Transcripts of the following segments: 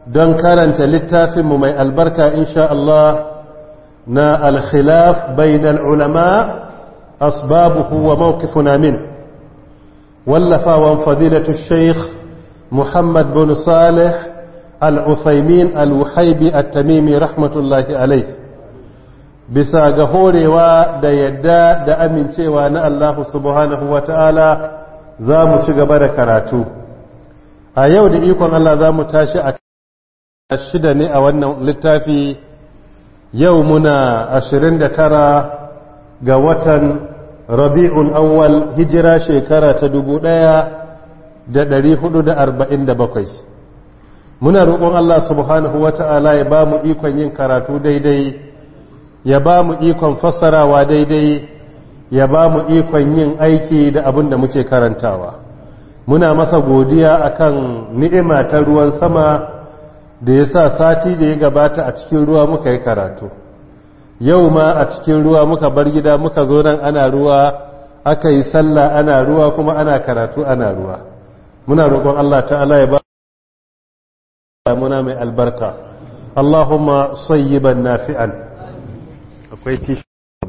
don karanta littafinmu mai albarka insha Allah na alkhilaf bainal ulama asbabuhu wa mawqifuna min wallafawan fadilatu sheikh muhammad bin salih al-uthaymin al-wuhaibi at-tamimi rahmatullahi alayh bisa ga horewa da yadda da amincewa na Allah subhanahu wa ta'ala za mu ci gaba da karatu a yau da ikon Allah za mu tashi a shida ne a wannan littafi yau muna ashirin da tara ga watan rabi'un awwal hijira shekara ta dubu ɗaya da ɗari hudu da arba'in da bakwai muna roƙon Allah subhanahu wa ta'ala ya ba mu ikon yin karatu daidai ya ba mu ikon fassarawa daidai ya ba mu ikon yin aiki da abin da muke karantawa muna masa godiya akan ni'ima ta ruwan sama da ya sa sati da ya gabata a cikin ruwa muka yi karatu yau ma a cikin ruwa muka bar gida muka zo nan ana ruwa aka yi sallah ana ruwa kuma ana karatu ana ruwa muna roƙon Allah ta'ala ya ba muna mai albarka Allahumma sayyiban nafi'an akwai tishi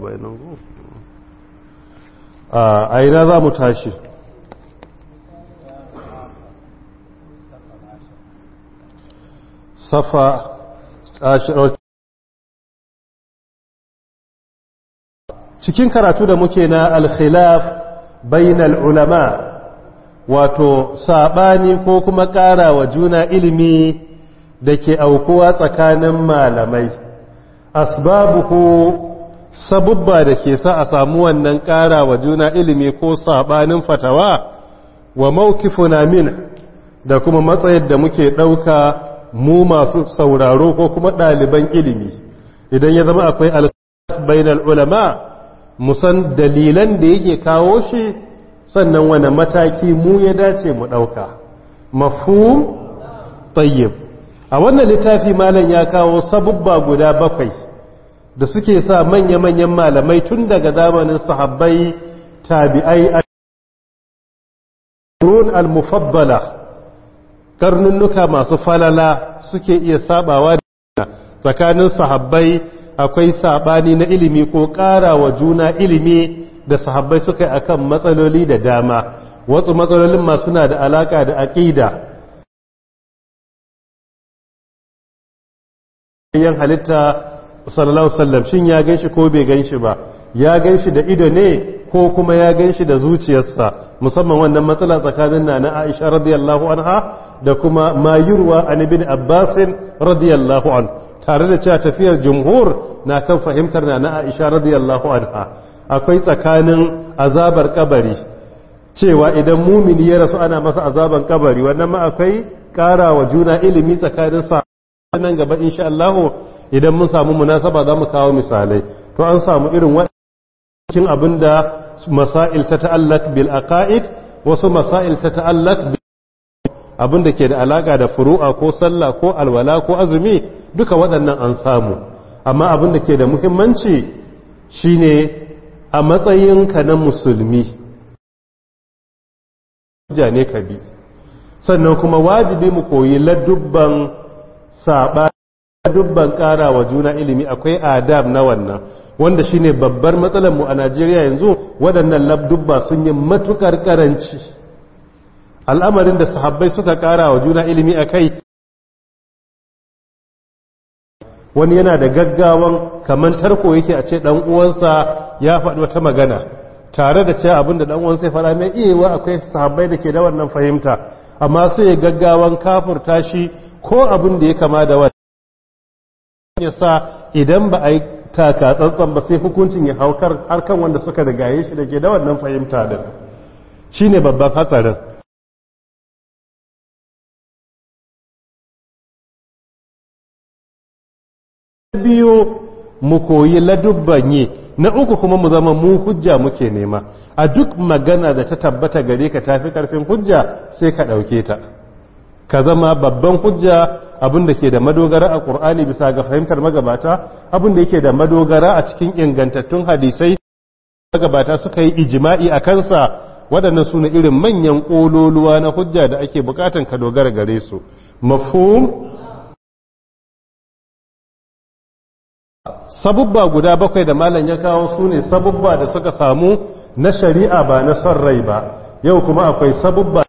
a ina za mu tashi safa cikin karatu da muke na alkhilaf bainal ulama wato sabani ko kuma ƙara wa juna ilimi da ke aukuwa tsakanin malamai asbabuhu sabubba da ke sa a samu wannan ƙara wa juna ilimi ko sabanin fatawa wa mawkifuna min da kuma matsayin da muke ɗauka mu masu sauraro ko kuma ɗaliban ilimi idan ya zama akwai alsaf bainal ulama musan dalilan da yake kawo shi sannan wani mataki mu ya dace mu ɗauka mafhum tayyib a wannan littafi malam ya kawo sabubba guda bakwai da suke sa manya-manyan malamai tun daga zamanin sahabbai tabi'ai al-mufaddala karnunnuka masu falala suke iya sabawa da tsakanin sahabbai akwai sabani na ilimi ko ƙara wa juna ilimi da sahabbai suka yi akan matsaloli da dama wasu matsalolin ma suna da alaka da aqida yan halitta sallallahu sallam shin ya ganshi ko bai ganshi ba ya ganshi da ido ne ko kuma ya ganshi da zuciyarsa musamman wannan matsala tsakanin na na Aisha radiyallahu anha da kuma mayurwa an ibn Abbas radiyallahu an tare da cewa tafiyar jumhur na kan fahimtar na na Aisha radiyallahu anha akwai tsakanin azabar kabari cewa idan mumini ya rasu ana masa azaban kabari wannan ma akwai karawa juna ilimi tsakanin sa nan gaba insha Allah idan mun samu munasaba za mu kawo misalai to an samu irin cikin abinda masail ta ta'allaq bil aqaid wasu masail ta ta'allaq abinda ke da alaka da furu'a ko sallah ko alwala ko azumi duka waɗannan an samu amma abinda ke da muhimmanci shine a matsayinka na musulmi ne ka bi sannan kuma wajibi mu koyi ladubban saba dubban ƙara wa juna ilimi akwai adab na wannan wanda shine babbar matsalar mu a Najeriya yanzu waɗannan labdubba sun yi matukar karanci al'amarin da sahabbai suka ƙara wa juna ilimi akai wani yana da gaggawan kamar tarko yake a ce dan uwansa ya faɗi wata magana tare da cewa abinda dan uwansa ya faɗa mai iyawa akwai sahabbai da ke da wannan fahimta amma sai ya gaggawan kafurta shi ko abin da ya kama da wani ya sa idan ba a yi taka tsantsan ba sai hukuncin ya haukar harkan wanda suka da gaye shi da ke da wannan fahimta din shi ne babban hatsarin biyu mu koyi ladubban yi na uku kuma mu zama mu hujja muke nema a duk magana da ta tabbata gare ka tafi karfin hujja sai ka ɗauke ta ka zama babban hujja abin da ke da madogara a ƙur'ani bisa ga fahimtar magabata abin da yake da madogara a cikin ingantattun hadisai magabata suka yi ijima'i a kansa waɗannan su ne irin manyan ƙololuwa na hujja da ake buƙatan ka dogara gare su mafhum sabubba guda bakwai da malam ya kawo su ne sabubba da suka samu na shari'a ba na son rai ba yau kuma akwai sabubba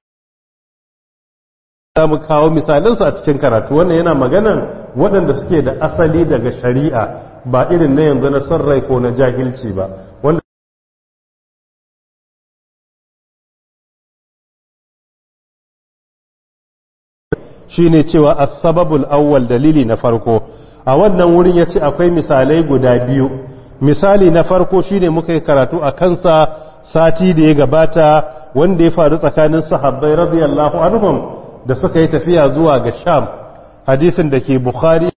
za mu kawo misalinsu a cikin karatu wannan yana maganan waɗanda suke da asali daga shari'a ba irin na yanzu na son rai ko na jahilci ba wanda shi ne cewa asababul awwal dalili na farko a wannan wurin ya ce akwai misalai guda biyu misali na farko shi ne muka yi karatu a kansa sati da ya gabata wanda ya faru tsakanin sahabbai radiyallahu anhum da suka yi tafiya zuwa ga sham hadisin da ke bukhari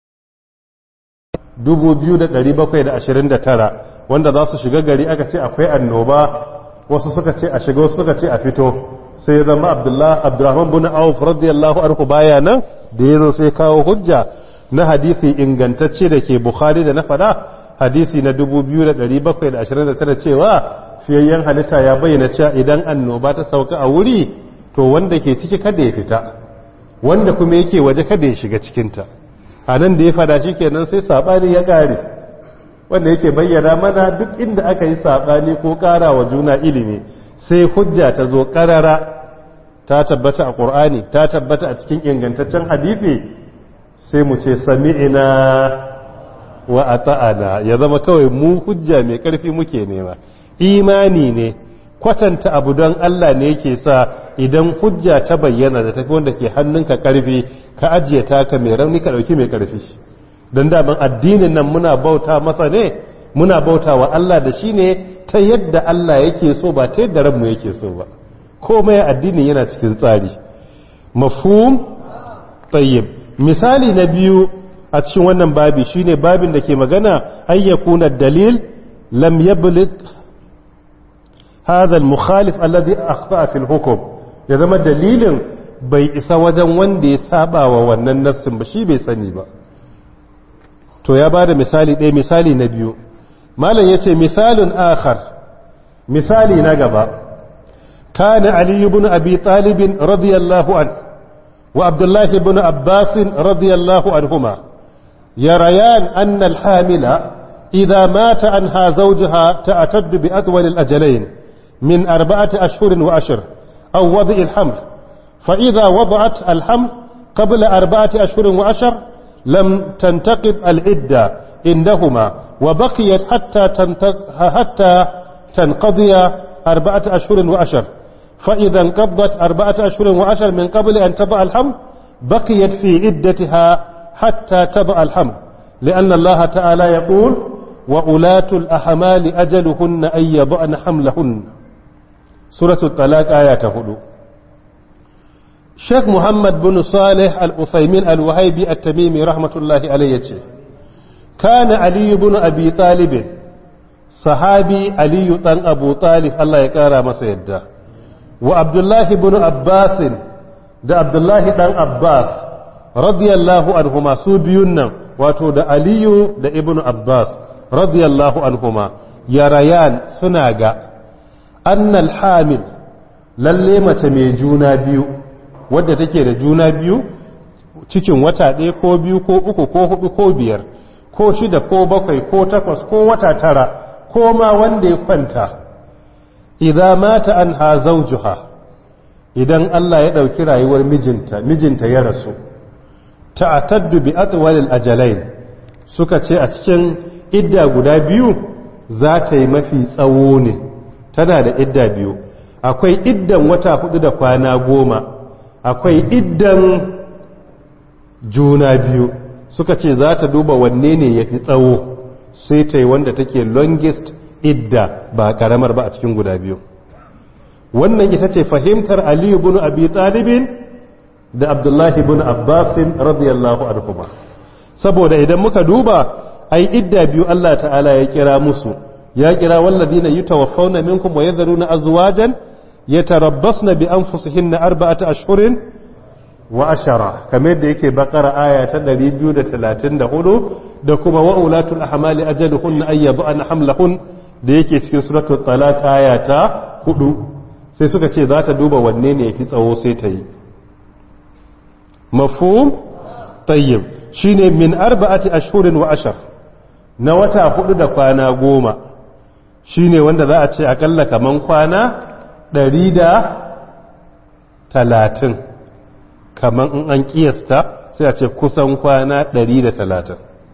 2729 wanda za su shiga gari aka ce akwai annoba wasu suka ce a shiga wasu suka ce a fito sai ya zama abdurrahman bin auf radiyallahu anhu baya nan da ya zo sai kawo hujja na hadisi ingantacce da ke bukhari da na fada hadisi na 2729 cewa fiyayyen halitta ya bayyana cewa idan annoba ta sauka a wuri to wanda ke ciki kada ya fita wanda kuma yake waje kada ya shiga cikinta a nan da ya fada shi kenan sai saɓani ya ƙare wanda yake bayyana mana duk inda aka yi saɓani ko ƙara wa juna ilimi sai hujja ta zo ƙarara ta tabbata a ƙur'ani ta tabbata a cikin ingantaccen hadithi sai mu ce sami'ina wa ata'ana ya zama kawai mu hujja mai ƙarfi muke nema imani ne kwatanta abu don Allah ne yake sa idan hujja ta bayyana da tafi wanda ke hannunka karfi ka ajiye taka mai rauni ka dauki mai karfi don daban addinin nan muna bauta masa ne muna bauta wa Allah da shi ne ta yadda Allah yake so ba ta yadda ranmu yake so ba komai addinin yana cikin tsari mafhum tayyib misali na biyu a cikin wannan babi shine babin da ke magana ayyakuna dalil lam yabligh هذا المخالف الذي أخطأ في الحكم ya zama dalilin bai isa wajen wanda ya saba wa wannan nassin ba shi bai sani ba to ya ba da misali ɗaya misali na biyu malam ya ce misalin akhar misali na gaba kana ali ibn abi talibin radiyallahu an wa abdullahi ibn abbasin radiyallahu anhuma yarayan anna al-hamila idha mata anha zawjaha ta'taddu bi atwal al-ajalain من أربعة أشهر وأشر أو وضع الحمل فإذا وضعت الحمل قبل أربعة أشهر وأشر لم تنتقض العدة عندهما وبقيت حتى, حتى تنقضي أربعة أشهر وأشر فإذا انقضت أربعة أشهر وأشر من قبل أن تضع الحمل بقيت في عدتها حتى تضع الحمل لأن الله تعالى يقول وأولاة الأحمال أجلهن أن يضعن حملهن سورة الطلاق آية هدو شيخ محمد بن صالح الأثيمين الوهيبي التميمي رحمة الله عليه كان علي بن أبي طالب صحابي علي بن أبو طالب الله يكارى مسيدة وعبد الله بن عباس da Abdullahi dan Abbas radiyallahu anhuma su biyun nan wato da Aliyu da Ibn Abbas radiyallahu anhuma yarayan suna ga annal hamil lalle mace mai juna biyu wadda take da juna biyu cikin wata ɗaya ko biyu ko uku ko hudu ko biyar ko shida ko bakwai ko takwas ko wata tara ko ma wanda ya kwanta idan mata an ha zaujuha idan Allah ya ɗauki rayuwar mijinta mijinta ya rasu ta'ataddu bi atwalil ajalain suka ce a cikin idda guda biyu za ta yi mafi tsawo ne tana da idda biyu akwai iddan wata hudu da kwana goma akwai iddan juna biyu suka ce za ta duba wanne ne ya fi tsawo sai ta yi wanda take longest idda ba karamar ba a cikin guda biyu wannan ita ce fahimtar aliyu bin abi talibin da abdullahi bin abbasin radiyallahu anhu saboda idan muka duba ai idda biyu Allah ta'ala ya kira musu ya kira walladina yutawaffawna minkum wa yadharuna azwajan yatarabbasna bi anfusihinna arba'ata ashhurin wa ashara kamar da yake bakara aya ta 234 da kuma wa ulatul ahmali ajaluhunna ay yad'ana hamlahun da yake cikin suratul talaq aya ta 4 sai suka ce za ta duba wanne ne yafi tsawo sai ta yi mafhum tayyib shine min arba'ati ashhurin wa ashar na wata hudu da kwana goma shine wanda za a ce akalla kaman kwana ɗari da talatin kaman in an kiyasta sai a ce kusan kwana ɗari da talatin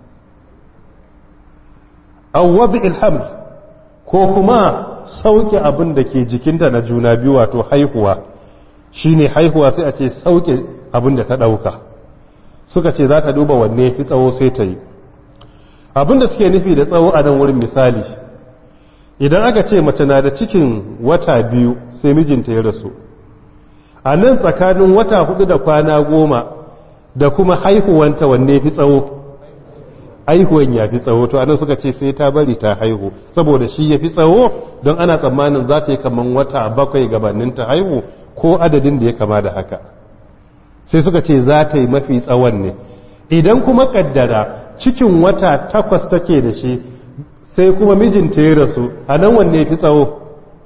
awwabi ilham ko kuma sauke abin da ke jikinta na juna biyu wato haihuwa shine haihuwa sai a ce sauke abin da ta ɗauka suka ce za ta duba wanne fi tsawo sai ta yi abin da suke nufi da tsawo a nan wurin misali idan aka ce mace na da cikin wata biyu sai mijinta ya rasu a nan tsakanin wata hudu da kwana goma da kuma haihuwanta wanne fi tsawo haihuwan ya fi tsawo to anan suka ce sai ta bari ta haihu saboda shi ya fi tsawo don ana tsammanin za ta yi kaman wata bakwai gabanin ta haihu ko adadin da ya kama da haka sai suka ce za ta yi mafi tsawon ne idan kuma kaddara cikin wata takwas take da shi sai kuma mijinta ya rasu a nan wanne fi tsawo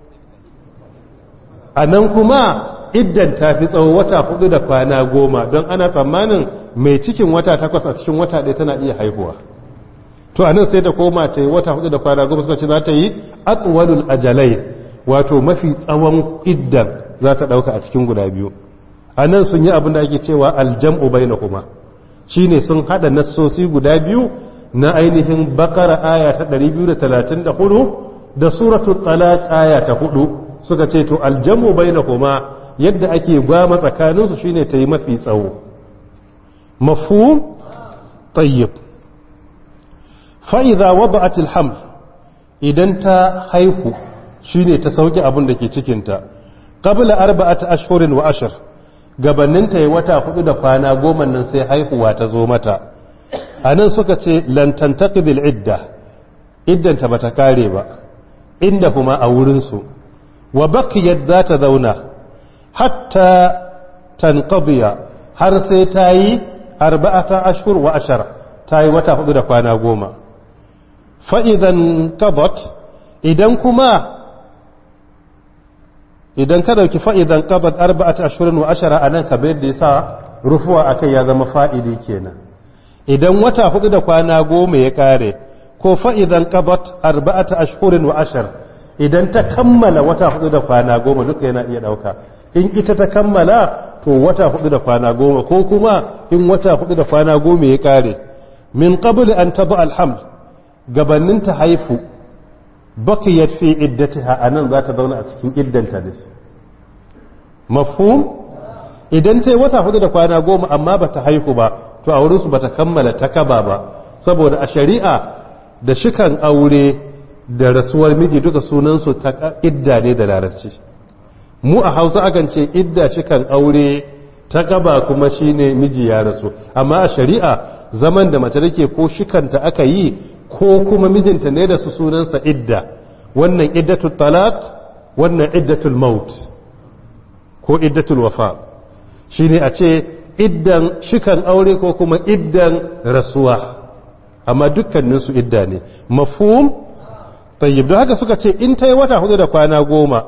a nan kuma iddan ta fi tsawo wata hudu da kwana goma don ana tsammanin mai cikin wata takwas a cikin wata ɗaya tana iya haihuwa to a nan sai da koma ta yi wata hudu da kwana goma suka ce za ta yi atsuwalul ajalai wato mafi tsawon iddan za ta ɗauka a cikin guda biyu a nan sun yi abin da ake cewa aljam'u bai na kuma shi ne sun haɗa nassosi guda biyu na ainihin bakara aya ta 234 da suratul talaq aya ta 4 suka ce to aljamu bainahuma yadda ake gwama tsakaninsu shine ta yi mafi tsawo mafhum tayyib fa idza wada'at alhaml idan ta haihu shine ta sauke abin da ke cikin ta qabla arba'ati ashhurin wa ashr gabanin ta yi wata hudu da kwana goma nan sai haihuwa ta zo mata anan suka ce lan tantaqidil idda iddanta bata kare ba inda kuma a wurin su wa baqiyat za ta zauna hatta tanqadiya har sai ta yi arba'ata ashhur wa ashara ta yi wata hudu da kwana goma fa idan qadat idan kuma idan ka dauki fa idan qadat arba'ata ashhurin wa ashara anan ka bayar da yasa rufuwa akai ya zama fa'ili kenan idan wata hudu da kwana goma ya kare ko fa idan qadat arba'ata ashhurin wa ashara idan ta kammala wata hudu da kwana goma duka yana iya dauka in ita ta kammala to wata hudu da kwana goma ko kuma in wata hudu da kwana goma ya kare min qabl an taba alhamd gabanin ta haifu bakiyat fi iddatiha anan za ta zauna a cikin iddanta ne mafhum idan ta yi wata hudu da kwana goma amma ba ta haihu ba to a wurinsu ba ta kammala ta kaba ba saboda a shari'a da shikan aure da rasuwar miji duka sunansu ta idda ne da larabci mu a hausa akan ce idda shikan aure ta gaba kuma shine miji ya rasu amma a shari'a zaman da mace take ko shikanta aka yi ko kuma mijinta ne da su sunansa idda wannan iddatul talat wannan iddatul maut ko iddatul wafa shine a ce iddan shikan aure ko kuma iddan rasuwa amma dukkaninsu idda ne mafhum tayyib don haka suka ce in ta yi wata hudu da kwana goma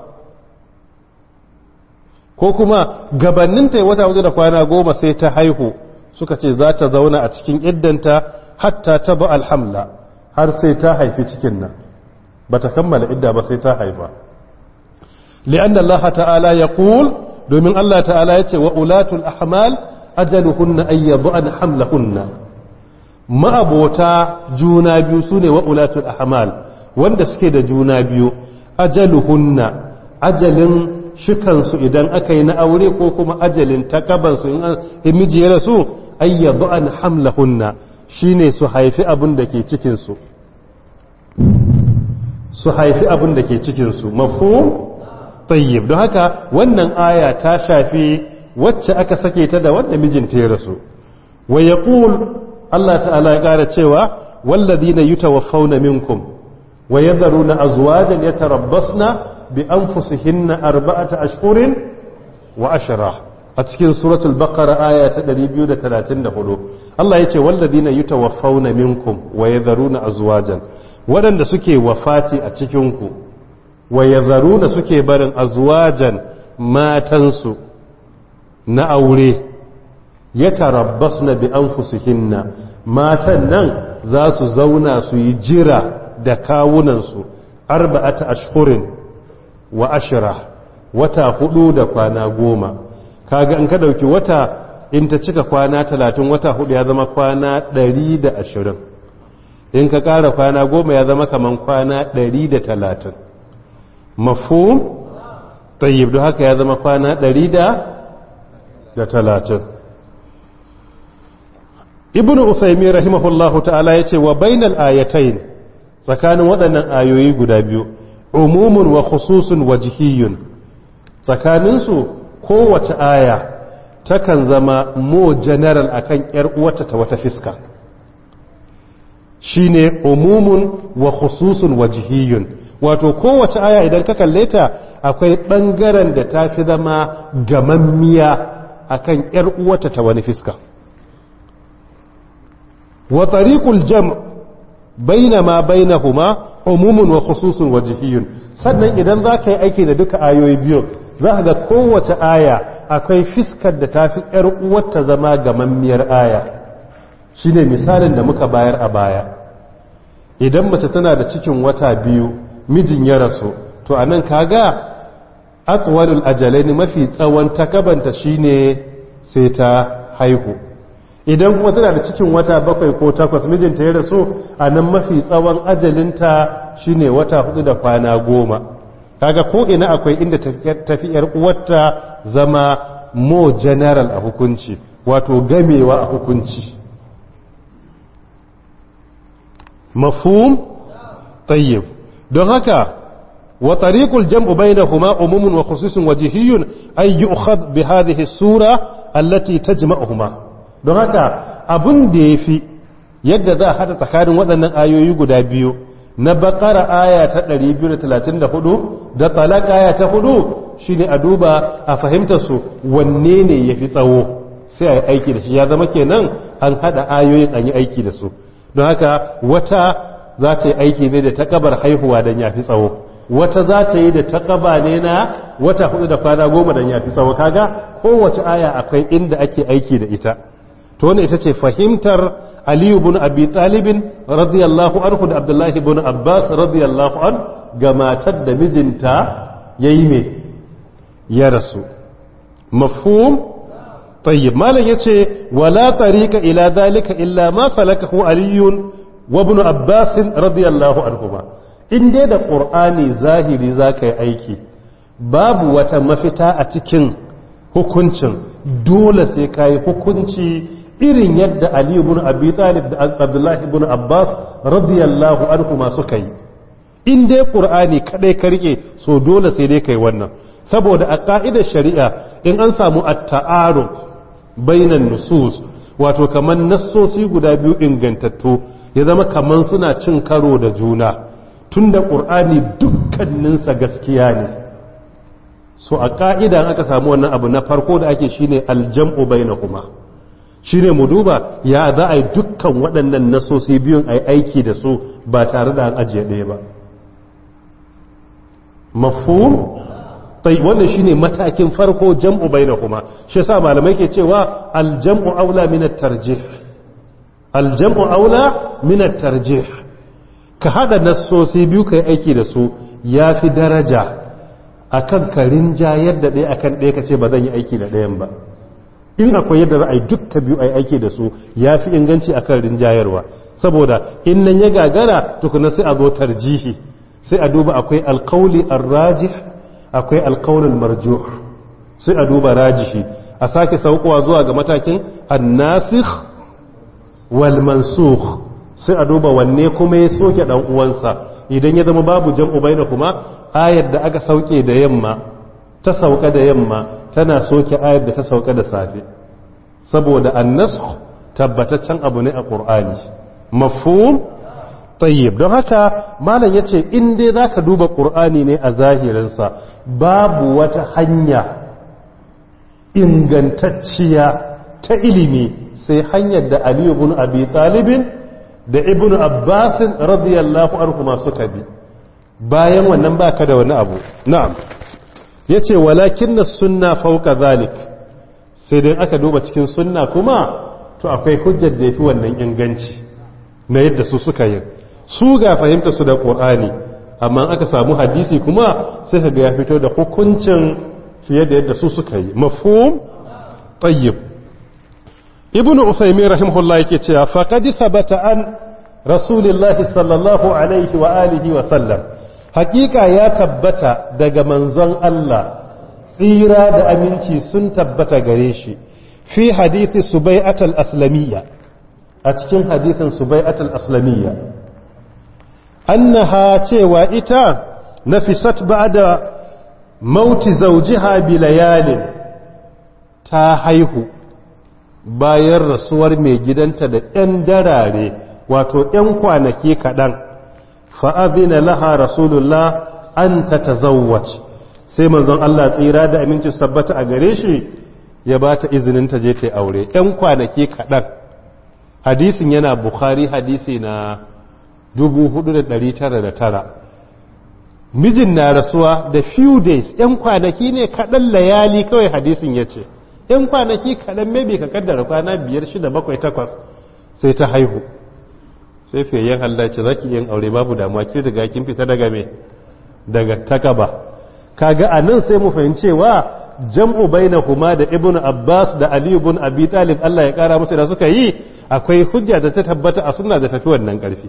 ko kuma gabanin ta yi wata hudu da kwana goma sai ta haihu suka ce za ta zauna a cikin iddanta hatta ta ba alhamla har sai ta haifi cikin nan ba ta kammala idda ba sai ta haifa li'an Allah ta'ala ya ƙul domin Allah ta'ala ya ce wa ulatul ahmal ajaluhunna ayyadun hamlahunna ma'abota juna biyu su ne wa ulatul ahmal wanda suke da juna biyu ajaluhunna ajalin shikansu idan aka yi na aure ko kuma ajalin takabansu in miji ya rasu ayyadu an hamlahunna shine su haifi abin da ke cikinsu su haifi abin da ke cikinsu mafu tayyib don haka wannan aya ta shafi wacce aka sake ta da wanda mijinta ya rasu wa yaqul Allah ta'ala ya ƙara cewa walladhina yutawaffawna minkum wa yadharuna azwajan yatarabbasna bi anfusihinna arba'ata ashhurin wa ashra a cikin suratul baqara aya ta 234 Allah yace walladhina yutawaffawna minkum wa yadharuna azwajan wadanda suke wafati a cikin ku wa yadharuna suke barin azwajan matansu na aure yatarabbasna bi anfusihinna matan nan za su zauna su yi jira da kawunansu arba'ata ashhurin wa ashira wata hudu da kwana goma kaga in ka dauki wata in ta cika kwana talatin wata hudu ya zama kwana ɗari da ashirin in ka ƙara kwana goma ya zama kaman kwana ɗari da talatin mafhum tayyib don haka ya zama kwana ɗari da talatin ibn usaimi rahimahullahu ta'ala ya ce wa bainal ayatain tsakanin waɗannan ayoyi guda biyu umumun wa khususun wa jihiyun tsakaninsu kowace aya takan zama mo general akan yar uwata ta wata fiska shine umumun wa khususun wa jihiyun wato kowace aya idan ka kalle ta akwai ɓangaren da ta fi zama gamammiya akan yar uwata ta wani fiska wa tariqul jam' bainama bainahuma umumun wa khususun wa jihiyun sannan idan za ka yi aiki da duka ayoyi biyu za ka ga kowace aya akwai fiskar da ta fi ‘yar uwarta zama gamammiyar aya shi ne misalin da muka bayar a baya idan mace tana da cikin wata biyu mijin ya rasu to a nan kaga atwalul ajalai mafi tsawon takabanta shi ne sai ta haihu idan kuma tana da cikin wata bakwai ko takwas mijinta ya rasu a nan mafi tsawon ajalinta shine wata hudu da kwana goma kaga ko ina akwai inda tafi yar uwarta zama mo general a hukunci wato gamewa a hukunci mafhum tayyib don haka wa tariqul jam'u bainahuma umumun wa khususun wajhiyun ay yu'khadh bi hadhihi sura allati tajma'uhuma don haka abun da yafi yadda za a hada tsakanin waɗannan ayoyi guda biyu na bakara aya ta 234 da talaka aya ta 4 shine a duba a fahimtar su wanne ne yafi tsawo sai a yi aiki da shi ya zama kenan an hada ayoyin an yi aiki da su don haka wata za ta yi aiki ne da takabar haihuwa don ya fi tsawo wata za ta yi da takaba ne na wata hudu da kwana goma don ya fi tsawo kaga kowace aya akwai inda ake aiki da ita to wannan ita ce fahimtar aliyu bin abi talibin radiyallahu anhu da abdullahi bin abbas radiyallahu an ga matar da mijinta ya yi mai ya rasu mafhum tayyib malam yace wala tariqa ila zalika illa ma salakahu aliyun wa ibn abbas radiyallahu anhuma in dai da qur'ani zahiri zaka yi aiki babu wata mafita a cikin hukuncin dole sai kai hukunci irin yadda ali ibn abi talib da abdullah ibn abbas radiyallahu anhuma suka yi in dai qur'ani kadai ka rike so dole sai dai kai wannan saboda a ka'idar shari'a in an samu at-ta'arud bainan nusus wato kaman nassosi guda biyu ingantattu ya zama kaman suna cin karo da juna tunda qur'ani dukkaninsa gaskiya ne so a ka'ida aka samu wannan abu na farko da ake shine aljam'u bainakuma shine mu duba ya za a yi dukkan waɗannan nassosi biyun a yi aiki da su ba tare da an ajiye ɗaya ba mafhum tai wannan shine matakin farko jam'u bainahuma shi yasa malamai ke cewa aljam'u aula min at-tarjih aljam'u aula min at-tarjih ka hada nassosi biyu kai aiki da su yafi daraja akan ka rinjayar da ɗaya akan ɗaya kace ba zan yi aiki da ɗayan ba in akwai yadda za a yi dukka biyu a yi aiki da su yafi inganci akan rinjayarwa saboda in nan ya gagara tukuna sai a zo tarjihi sai a duba akwai alqauli ar-rajih akwai alkaunin marjuh sai a duba rajihi a sake saukowa zuwa ga matakin annasikh wal mansukh sai a duba wanne kuma ya soke dan uwansa idan ya zama babu jam'u baina kuma ayar da aka sauke da yamma ta sauka da yamma tana soke ayar da ta sauka da safe saboda annasakh tabbataccen abu ne a qur'ani mafhum tayyib don haka malam yace in dai zaka duba qur'ani ne a zahirinsa babu wata hanya ingantacciya ta ilimi sai hanyar da Ali ibn Abi Talib da Ibn Abbas radiyallahu anhu suka bi bayan wannan baka da wani abu na'am yace walakinna sunna fawqa zalik sai dai aka duba cikin sunna kuma to akwai hujjar da yafi wannan inganci na yadda su suka yi su ga fahimta su da ƙur'ani amma aka samu hadisi kuma sai ka ga ya fito da hukuncin fiye da yadda su suka yi mafhum tayyib ibn usaymin rahimahullah yake cewa faqad sabata an rasulillahi sallallahu alaihi wa alihi wa sallam hakika ya tabbata daga manzon Allah tsira da aminci sun tabbata gare shi fi hadithi subai'at al-aslamiyya a cikin hadithin subai'at al-aslamiyya annaha cewa ita nafisat ba'da mauti zawjiha bi layalin ta haihu bayan rasuwar mai gidanta da ɗan darare wato ‘yan kwanaki kaɗan fa'abina laha rasulullah an ta tazawwac sai manzon Allah tsira da aminci sabbata a gare shi ya ba ta izinin ta je ta aure ‘yan kwanaki kaɗan hadisin yana bukhari hadisi na 4,909 mijin na rasuwa da few days ‘yan kwanaki ne kaɗan layali kawai hadisin ya ce ‘yan kwanaki kaɗan maybe ka kaddara kwana biyar shida bakwai takwas sai ta haihu sai fiyayyen hallaci za ki yin aure babu damuwa ki daga kin fita daga me daga takaba kaga a nan sai mu fahimcewa jam'u bainahuma da ibnu abbas da ali ibn abi talib Allah ya kara musu da suka yi akwai hujja da ta tabbata a sunna da tafi wannan karfi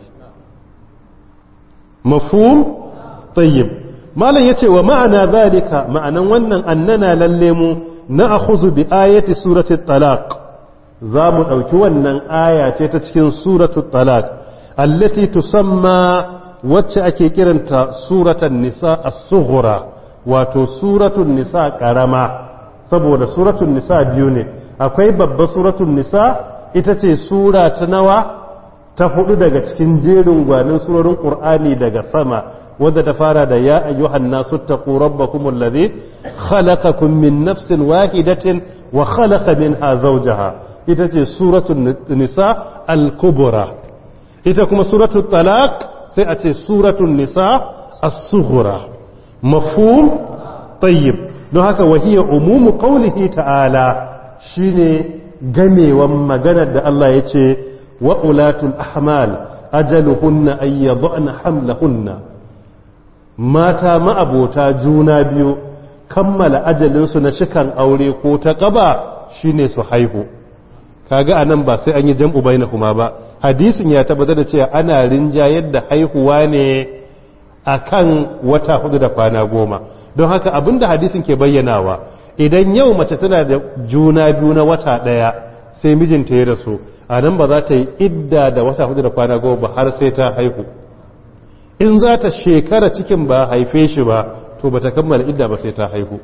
mafhum tayyib malam yace wa ma'ana zalika ma'anan wannan annana lalle mu na akhuzu bi ayati surati talaq za mu ɗauki wannan aya ce ta cikin suratu talaq allati tusamma wacce ake kiranta suratan nisa as-sughra wato suratun nisa karama saboda suratun nisa biyu ne akwai babba suratun nisa ita ce sura ta nawa ta hudu daga cikin jerin gwanin surorin qur'ani daga sama wadda ta fara da ya ayyuhan nasu taqu rabbakum alladhi khalaqakum min nafsin wahidatin wa khalaqa minha zawjaha ita ce suratun nisa al-kubra ita kuma suratun talaq sai a ce suratun nisa as-sughra mafhum tayyib don haka wahiya umumu qawlihi ta'ala shine gamewan maganar da Allah ya ce wa ulatul ahmal ajaluhunna ay yad'na hamlahunna mata ma'abota juna biyu kammala ajalinsu na shikan aure ko ta kaba shine su haihu kaga anan ba sai an yi jam'u bainahuma ba hadisin ya tabbatar da cewa ana rinjayar da haihuwa ne akan wata hudu da kwana goma don haka abinda hadisin ke bayyanawa idan yau mace tana da juna biyu na wata daya sai mijinta ya rasu a nan ba za ta yi idda da wata hudu da kwana goma ba har sai ta haihu in za ta shekara cikin ba haife shi ba to ba ta kammala idda ba sai ta haihu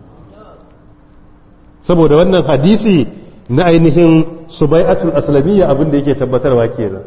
saboda wannan hadisi na ainihin subai'atul aslamiyya abin da yake tabbatarwa kenan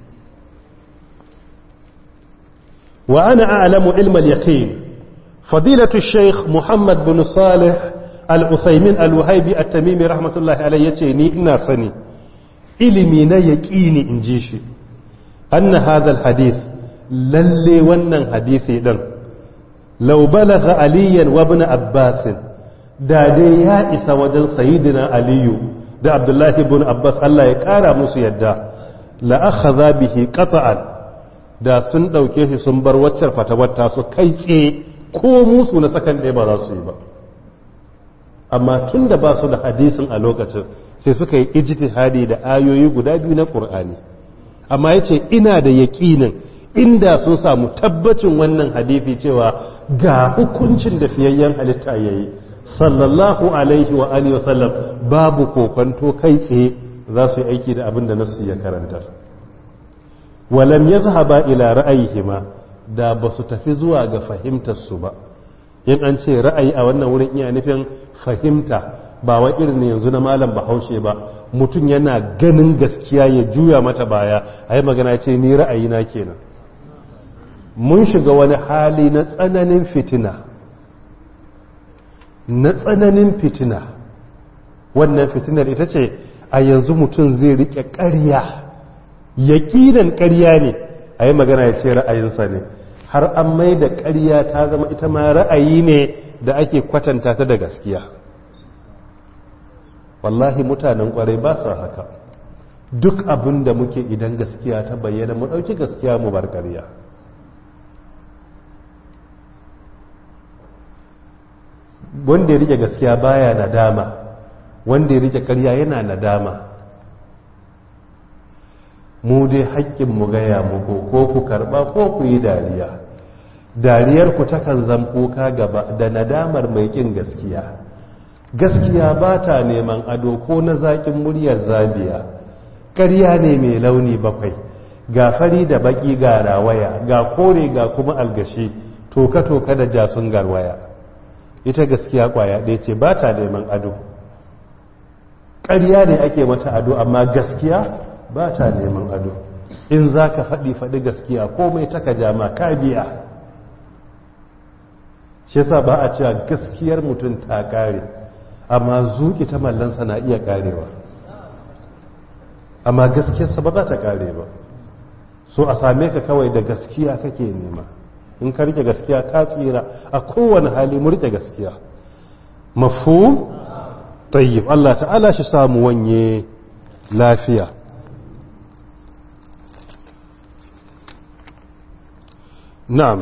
wa ana a'lamu ilmal yaqin fadilatu shaykh muhammad bin salih al-uthaymin al-wahibi at-tamimi rahmatullahi alayhi yace ni ina sani ilimi na yaqini inji shi anna hadha al-hadith lalle wannan hadisi din law balagha aliyan wa ibn abbas da dai ya isa wajen sayyidina aliyu da abdullahi ibn abbas Allah ya kara musu yadda la akhadha bihi qata'an da sun dauke shi sun bar waccar fatawarta su kai tsaye ko musu na sakan ɗaya ba za su yi ba amma tun da ba su da hadisin a lokacin sai suka yi ijtihadi da ayoyi guda biyu na qur'ani amma yace ina da yaƙinin inda sun samu tabbacin wannan hadisi cewa ga hukuncin da fiyayyen halitta yayi sallallahu alaihi wa alihi wasallam babu kokonto kai tsaye za su yi aiki da abin da nasu ya karantar walam yazhaba ila ra'ayihima da ba su tafi zuwa ga fahimtar su ba in an ce ra'ayi a wannan wurin iya nufin fahimta ba wa irin yanzu na malam bahaushe ba mutum yana ganin gaskiya ya juya mata baya a yi magana ce ni ra'ayi na kenan mun shiga wani hali na tsananin fitina na tsananin fitina wannan fitinar ita ce a yanzu mutum zai rike ƙarya yaƙinan ƙarya ne a yi magana ya ce ra'ayinsa ne har an mai da ƙarya ta zama ita ma ra'ayi ne da ake kwatanta ta da gaskiya wallahi mutanen ƙwarai ba su haka duk abin da muke idan gaskiya ta bayyana mu ɗauki gaskiya mu bar ƙarya wanda ya rike gaskiya baya nadama wanda ya rike ƙarya yana nadama mu dai haƙƙin mu gaya muku ko ku karɓa ko ku yi dariya dariyar ku takan zam kuka gaba da nadamar mai ƙin gaskiya gaskiya ba ta neman ado ko na zaƙin muryar zabiya ƙarya ne mai launi bakwai ga fari da baƙi ga rawaya ga kore ga kuma algashi toka-toka da jasun garwaya ita gaskiya ƙwaya ɗaya ce ba ta neman ado ƙarya ne ake mata ado amma gaskiya ba ta neman ado in za ka faɗi faɗi gaskiya komai taka jama ka biya shi sa ba a cewa gaskiyar mutum ta ƙare amma zuƙi ta mallansa na iya ƙarewa amma gaskiyarsa ba za ta ƙare ba so a same ka kawai da gaskiya kake nema in ka rike gaskiya ka tsira a kowane hali mu rike gaskiya mafu tayyib Allah ta'ala shi samu wanye lafiya na'am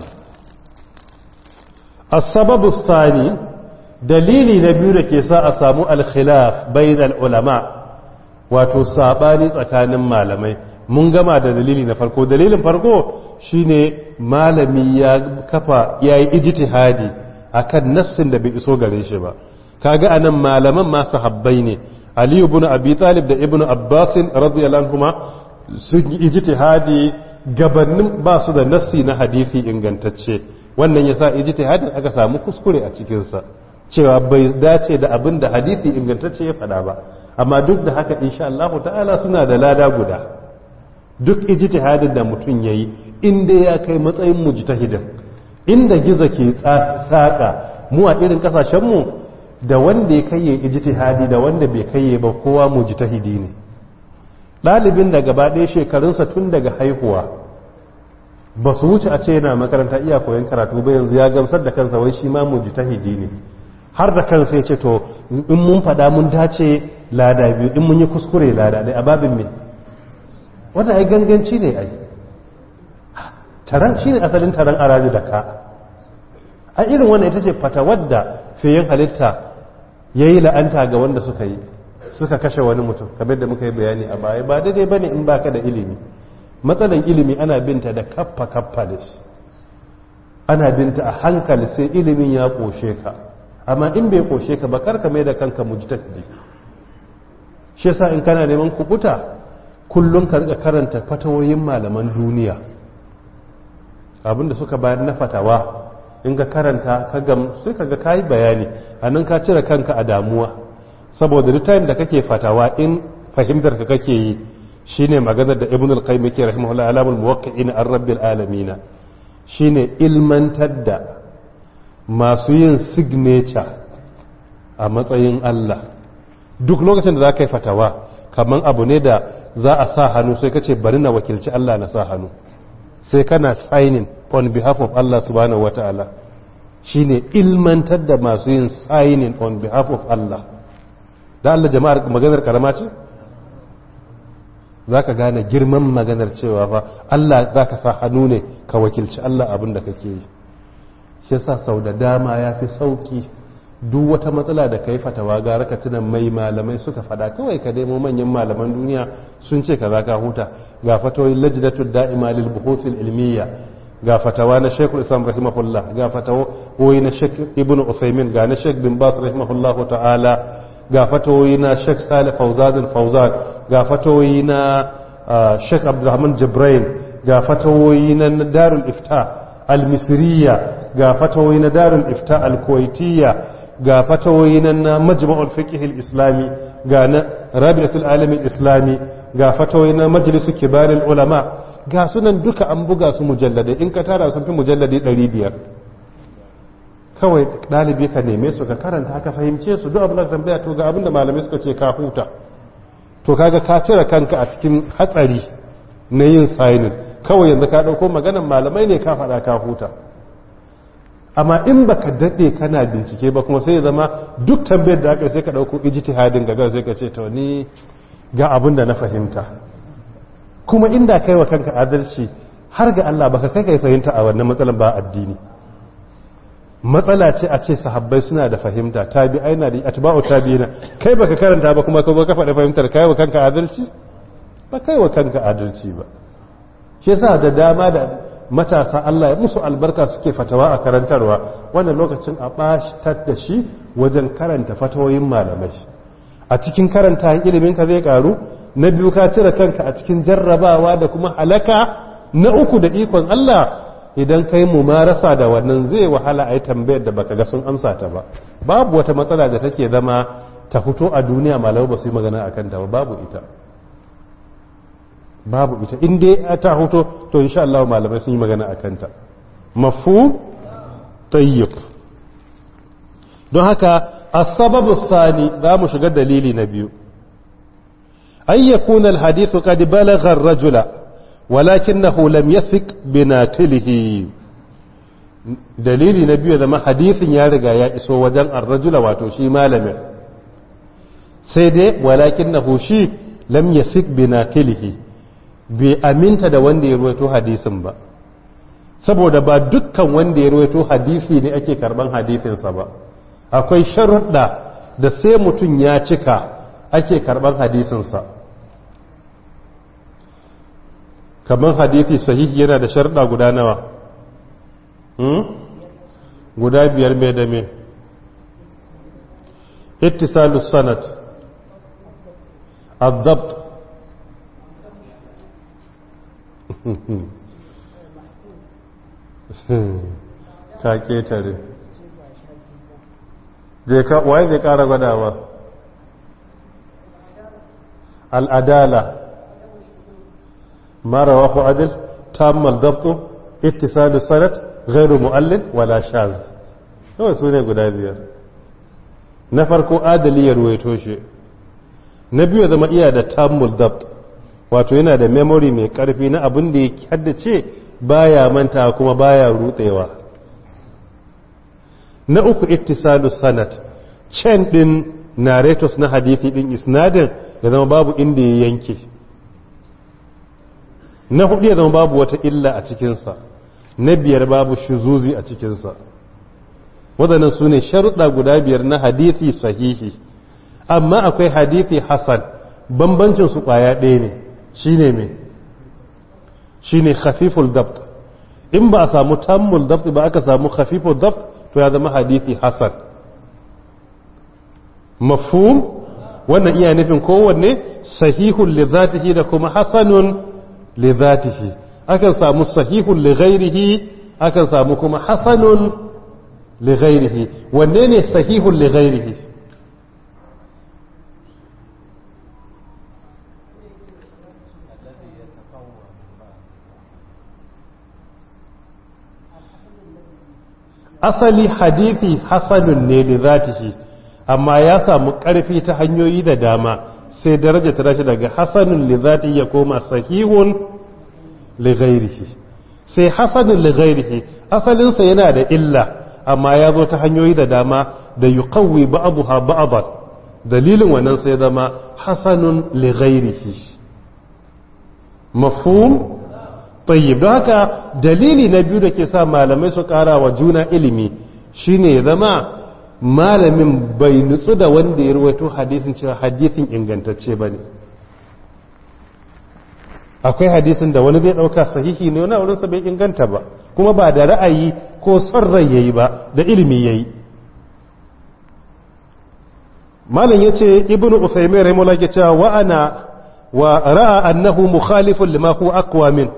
السبب الثاني dalili na biyu da ke sa a samu alkhilaf bainal ulama wato sabani tsakanin malamai mun gama da dalili na farko dalilin farko shine malami ya kafa yayi ijtihadi akan nassin da bai iso gare shi ba kaga anan malaman ma sahabbai ne ali ibn abi talib da ibn abbas radiyallahu anhuma sun yi ijtihadi gabanin ba su da nassi na hadisi ingantacce wannan yasa ijtihadin aka samu kuskure a cikin sa cewa bai dace da abin da hadisi ingantacce ya faɗa ba amma duk da haka insha Allah ta'ala suna da lada guda duk ijtihadin da mutum yayi inda ya kai matsayin mujtahidin inda giza ke tsaka mu a irin kasashen mu da wanda ya kai ijtihadi da wanda bai kai ba kowa mujtahidi ne ɗalibin da gaba ɗaya shekarunsa tun daga haihuwa ba su wuce a ce yana makaranta iya koyon karatu ba yanzu ya gamsar da kansa wai shi ma mujtahidi ne har da kansa ya ce to in mun faɗa mun dace lada biyu in mun yi kuskure lada ɗaya a babin me wata ai ganganci ne ai taron shi ne asalin taron arabi da ka a irin wannan ita ce fata wadda fiye halitta ya yi la'anta ga wanda suka yi suka kashe wani mutum kamar da muka yi bayani a baya ba daidai ba ne in baka da ilimi matsalan ilimi ana binta da kaffa kaffa da shi ana binta a hankali sai ilimin ya ƙoshe ka amma in bai ƙoshe ka ba karka mai da kanka mujtahidi shi yasa in kana neman kubuta kullum ka rika karanta fatawoyin malaman duniya abinda suka bayar na fatawa in ka karanta ka gam sai ka ga kayi bayani anan ka cire kanka a damuwa saboda duk time da kake fatawa in fahimtar ka kake yi shine maganar da ibn al-qayyim yake rahimahullah alamul muwaqqi'in ar-rabbil alamin shine ilmantar da masu yin signature a matsayin Allah duk lokacin da za ka yi fatawa kamar abu ne da za a sa hannu sai ka ce bari na wakilci Allah na sa hannu sai kana signing on behalf of Allah subhanahu wa ta'ala shi ne ilmantar da masu yin signing on behalf of Allah da Allah jama'ar maganar karama ce za ka gane girman maganar cewa fa Allah za ka sa hannu ne ka wakilci Allah abin da kake yi shi yasa sau da dama ya fi sauki duk wata matsala da ka yi fatawa gara ka tunan mai malamai suka fada kawai ka nemo manyan malaman duniya sun ce ka za ka huta ga fatawoyin lajnatul da'ima lil buhuthil ilmiya ga fatawa na Sheikhul Islam rahimahullah ga fatawoyi na Sheikh Ibn Uthaymeen ga na Sheikh bin Bas rahimahullahu ta'ala ga fatawoyi na Sheikh Salih Fawzan Fawzan ga fatawoyi na Sheikh Abdulrahman Jibril ga fatawoyi na Darul Ifta al-Misriya ga fatawoyi na Darul Ifta al-Kuwaitiyya ga fatawoyi nan na majma'ul fiqh al-islami ga na rabi'atul alam al-islami ga fatawoyi na majlisu kibarul ulama ga sunan duka an buga su mujalladai in ka tara sun fi mujalladai 500 kawai dalibi ka neme su ka karanta ka fahimce su duk abin da tambaya to ga abin da malamai suka ce ka huta to kaga ka cire kanka a cikin hatsari na yin signing kawai yanzu ka dauko maganar malamai ne ka faɗa ka huta amma in baka daɗe kana bincike ba kuma sai ya zama duk tambayar da aka sai ka ɗauko ijtihadin ga sai ka ce to ni ga abin da na fahimta kuma inda kai wa kanka adalci har ga Allah baka kai kai fahimta a wannan matsalar ba addini matsala ce a ce sahabbai suna da fahimta tabi'ai na da atba'u tabi'ina kai baka karanta ba kuma ka zo ka faɗa fahimtar kai wa kanka adalci ba kai wa kanka adalci ba shi yasa da dama da matasa Allah ya musu albarka suke fatawa a karantarwa wannan lokacin a ɓatar da shi wajen karanta fatawoyin malamai a cikin karanta ilimin ka zai karu na biyu ka cire kanka a cikin jarrabawa da kuma halaka na uku da ikon Allah idan kai mu marasa da wannan zai wahala a yi tambayar da baka ga sun amsa ta ba babu wata matsala da take zama ta fito a duniya malamai ba su yi magana a kanta ba babu ita babu ita in dai ta hoto to insha Allah malamai sun yi magana a kanta mafu tayyib don haka as-sababu sani za mu shiga dalili na biyu ay yakuna al-hadithu qad balagha ar-rajula walakinahu lam yasik binaqilihi dalili na biyu zama hadisin ya riga ya iso wajen ar-rajula wato shi malamin sai dai walakinahu shi lam yasik binaqilihi bai aminta da wanda ya ruwaito hadisin ba saboda ba dukkan wanda ya ruwaito hadisi ne ake karban hadisinsa ba akwai sharuɗa da sai mutum ya cika ake karban hadisinsa kamar hadisi sahihi yana da sharuɗa guda nawa guda biyar mai da mai ittisalus sanat الضبط ka ketare je ka waye zai kara gwadawa al'adala mara wahu adil tammal dafto ittisalu sanat ghairu mu'allin wala shaz kawai su ne guda biyar na farko adali ya ruwaito shi na biyu zama iya da tammul daft wato yana da memory mai karfi na abin da ya haddace baya manta kuma baya rutsewa na uku ittisalu sanad chain din narrators na hadithi din isnadin ya zama babu inda ya yanke na hudu ya zama babu wata illa a cikinsa na biyar babu shuzuzi a cikinsa waɗannan su ne sharuɗa guda biyar na hadithi sahihi amma akwai hadithi hasan bambancin su ƙwaya ɗaya ne shine me shine khafiful dabt in ba a samu tammul dabt ba aka samu khafiful dabt to ya zama hadithi hasan mafhum wannan iya nufin kowanne sahihun li zatihi da kuma hasanun li zatihi akan samu sahihun li ghairihi akan samu kuma hasanun li ghairihi wanne ne sahihun li ghairihi asali hadithi hasanun ne da zatihi amma ya samu ƙarfi ta hanyoyi da dama sai daraja ta tashi daga hasanun li zatihi ya koma sahihun li ghairihi sai hasanun li ghairihi asalinsa yana da illa amma ya zo ta hanyoyi da dama da yuqawwi ba'daha ba'dan dalilin wannan sai zama hasanun li ghairihi mafhum tayyib don haka dalili na biyu da ke sa malamai su kara wa juna ilimi shine ya zama malamin bai nutsu da wanda ya rawaito hadisin cewa hadisin ingantacce ba ne akwai hadisin da wani zai ɗauka sahihi ne wani wurinsa bai inganta ba kuma ba da ra'ayi ko son rai yayi ba da ilimi yayi malam ya ce ibn usaimin rahimahullah ke cewa wa ana wa ra'a annahu mukhalifun lima huwa aqwa min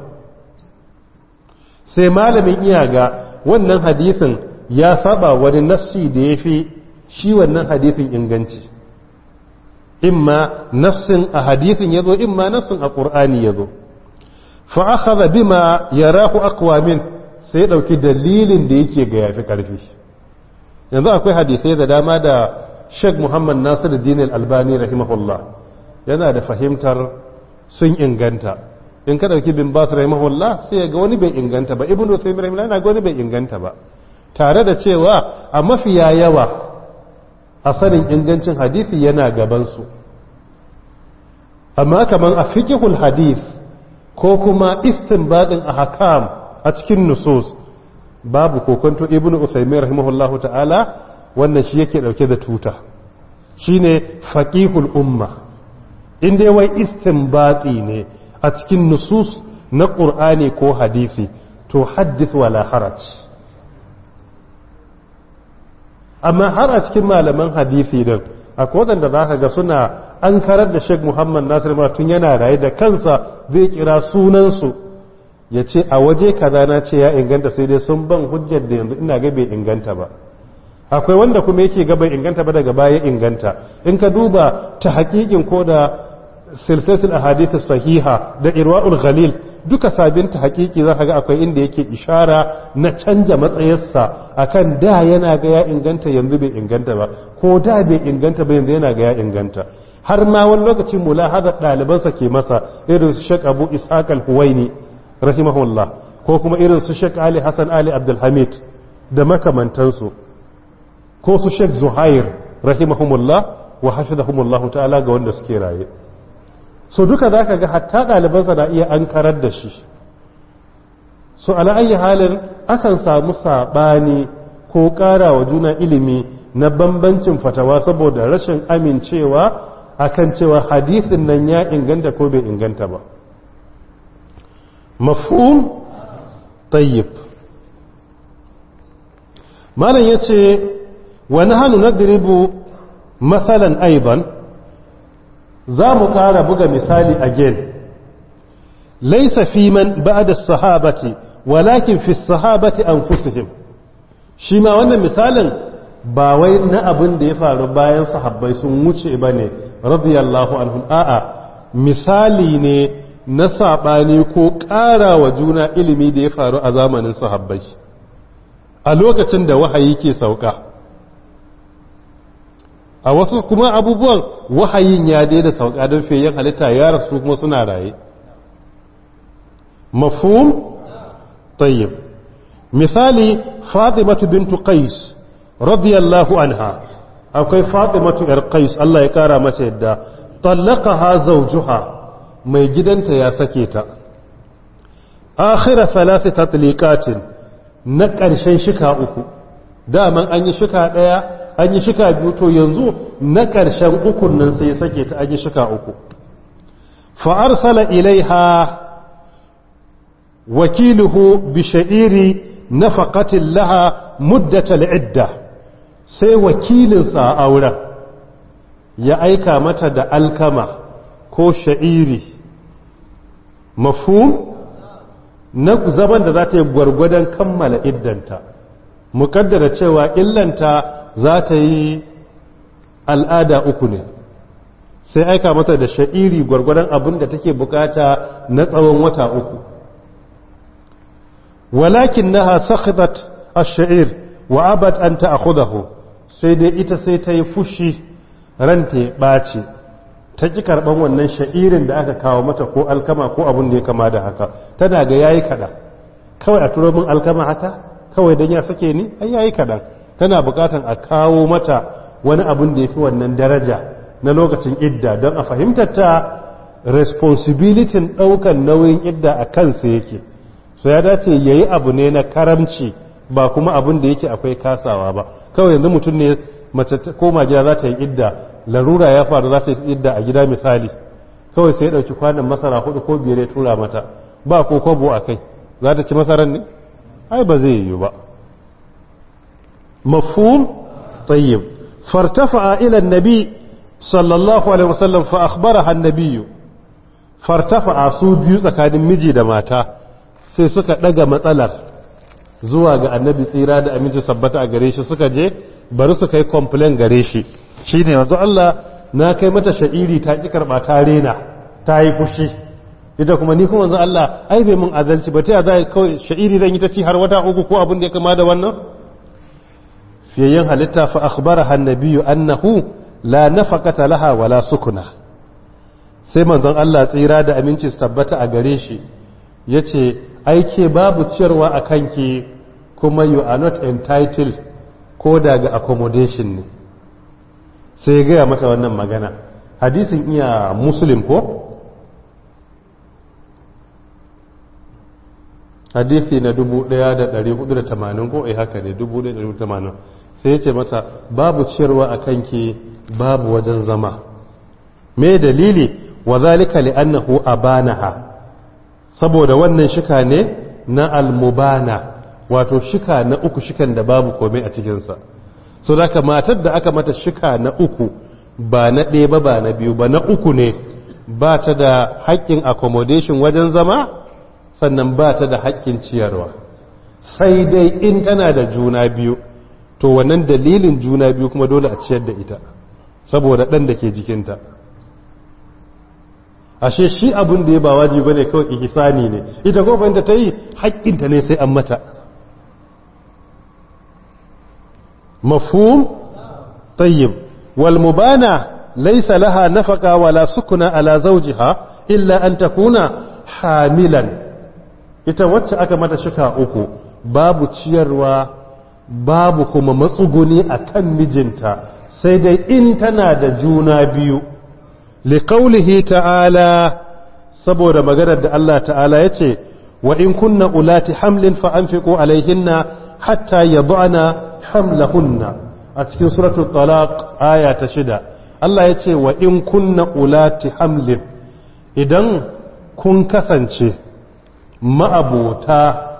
sai malamin iya ga wannan hadisin ya saba wani nassi da ya fi shi wannan hadisin inganci imma nassin a hadisin ya zo imma nassin a ƙur'ani ya zo fa'akaza bima ya rahu akwamin sai ɗauki dalilin da yake ga yafi ƙarfi yanzu akwai hadisai da dama da sheikh muhammad nasiru dinil albani rahimahullah yana da fahimtar sun inganta in ka dauki bin bas rahimahullah sai ga wani bai inganta ba ibnu taymiyyah rahimahullah yana ga wani bai inganta ba tare da cewa a mafiya yawa a sanin ingancin hadisi yana gaban su amma kaman a fiqhul hadith ko kuma istinbadin ahkam a cikin nusus babu kokonto ibnu usaymin rahimahullahu ta'ala wannan shi yake dauke da tuta shine faqihul umma inda wai istinbati ne a cikin nusus na qur'ani ko hadisi to haddith wala haraj amma har a cikin malaman hadisi din akwai wadanda zaka ga suna an karar da Sheikh Muhammad Nasir ma tun yana raye da kansa zai kira sunansu ya ce a waje kaza na ce ya inganta sai dai sun ban hujjar da yanzu ina ga bai inganta ba akwai wanda kuma yake ga bai inganta ba daga baya inganta in ka duba ta hakikin ko da silsilatul ahadith sahiha da irwaul ghalil duka sabin ta hakiki za ka ga akwai inda yake ishara na canja matsayarsa akan da yana ga ya inganta yanzu bai inganta ba ko da bai inganta ba yanzu yana ga ya inganta har ma wani lokaci mulahazar ɗalibansa ke masa irin su Sheikh Abu Ishaq al-Huwaini rahimahullah ko kuma irin su Sheikh Ali Hassan Ali Abdulhamid da makamantansu ko su Sheikh Zuhair rahimahumullah wa hafizahumullah ta'ala ga wanda suke raye so duka zaka ga hatta ɗalibansa na iya ankarar da shi so ala ayi halin akan samu saɓani ko ƙara wa juna ilimi na bambancin fatawa saboda rashin amincewa akan cewa hadithin nan ya inganta ko bai inganta ba mafhum tayyib malam yace wa nahnu nadribu masalan aiban za mu ƙara buga misali again laysa fi man ba'da as-sahabati walakin fi as-sahabati anfusihim shi ma wannan misalin ba wai na abin da ya faru bayan sahabbai sun wuce ba ne radiyallahu anhum a'a misali ne na saɓani ko ƙara wa juna ilimi da ya faru a zamanin sahabbai a lokacin da wahayi ke sauka a wasu kuma abubuwan wahayin ya daida sauka don feyen halitta ya rasu kuma suna raye mafhum tayyib misali fatimatu bintu qais radiyallahu anha akwai fatimatu yar qais Allah ya kara mata yadda tallaqaha zawjuha mai gidanta ya sake ta akhira thalath tatliqatin na ƙarshen shika uku daman an yi shika ɗaya an yi shika biyu to yanzu na ƙarshen ukun nan sai sake ta an yi shika uku fa arsala ilaiha wakiluhu bi sha'iri nafaqatin laha muddatal idda sai wakilinsa a auren ya aika mata da alkama ko sha'iri mafhum na zaman da za ta yi gwargwadon kammala iddanta mukaddara cewa illanta za ta yi al'ada uku ne sai aika mata da sha'iri gwargwadon abin da take bukata na tsawon wata uku walakin naha sakhidat ash-sha'ir wa abad an ta'khudahu sai dai ita sai ta yi fushi ranta ya ɓace ta ƙi karɓan wannan sha'irin da aka kawo mata ko alkama ko abin da ya kama da haka tana ga yayi kaɗan kawai a turo min alkama haka kawai don ya sake ni ai yayi kaɗan tana buƙatan a kawo mata wani abin da ya fi wannan daraja na lokacin idda don a fahimtar ta responsibility ɗaukan nauyin idda a kansa yake so ya dace ya yi abu ne na karamci ba kuma abin da yake akwai kasawa ba kawai yanzu mutum ne mace koma gida za ta yi idda larura ya faru za ta yi idda a gida misali kawai sai ya ɗauki kwanan masara hudu ko biyar ya tura mata ba ko kwabo a kai za ta ci masarar ne ai ba zai yi ba mafhum tayyib fartafa ila nabi sallallahu alaihi wasallam fa akhbaraha an-nabiy fartafa su biyu tsakanin miji da mata sai suka daga matsalar zuwa ga annabi tsira da aminci sabbata a gare shi suka je bari su kai complain gare shi shine yanzu Allah na kai mata sha'iri ta ki karba ta rena ta yi fushi ita kuma ni kuma yanzu Allah ai bai mun adalci ba ta ya za kawai sha'iri zan yi ta ci har wata uku ko abin da ya kama da wannan fiyayyen halitta fa akhbaraha annabiyyu annahu la nafaqata laha wala sukuna sai manzon Allah tsira da aminci su tabbata a gare shi yace aike babu ciyarwa a kanki kuma you are not entitled ko daga accommodation ne sai ya gaya mata wannan magana hadisin iya muslim ko hadisi na 1480 ko eh haka ne 1480 sai ya ce mata babu ciyarwa a kanki babu wajen zama me dalili wa zalika li'annahu abanaha saboda wannan shika ne na almubana wato shika na uku shikan da babu komai a cikinsa so da matar da aka mata shika na uku ba na ɗaya ba ba na biyu ba na uku ne ba ta da haƙƙin accommodation wajen zama sannan ba ta da haƙƙin ciyarwa sai dai in tana da juna biyu to wannan dalilin juna biyu kuma dole a ciyar da ita saboda ɗan da ke jikinta ashe shi abin da ya ba wajibi bane kawai ihsani ne ita ko fahimta ta yi haƙƙinta ne sai an mata mafhum tayyib wal mubana laysa laha nafaqa wala sukuna ala zawjiha illa an takuna hamilan ita wacce aka mata shika uku babu ciyarwa babu kuma matsuguni akan mijinta sai dai in tana da juna biyu liqaulihi ta'ala saboda maganar da Allah ta'ala yace wa in kunna ulati hamlin fa anfiqu alaihinna hatta yad'ana hamlahunna a cikin suratul talaq aya ta shida Allah yace wa in kunna ulati hamlin idan kun kasance ma'abota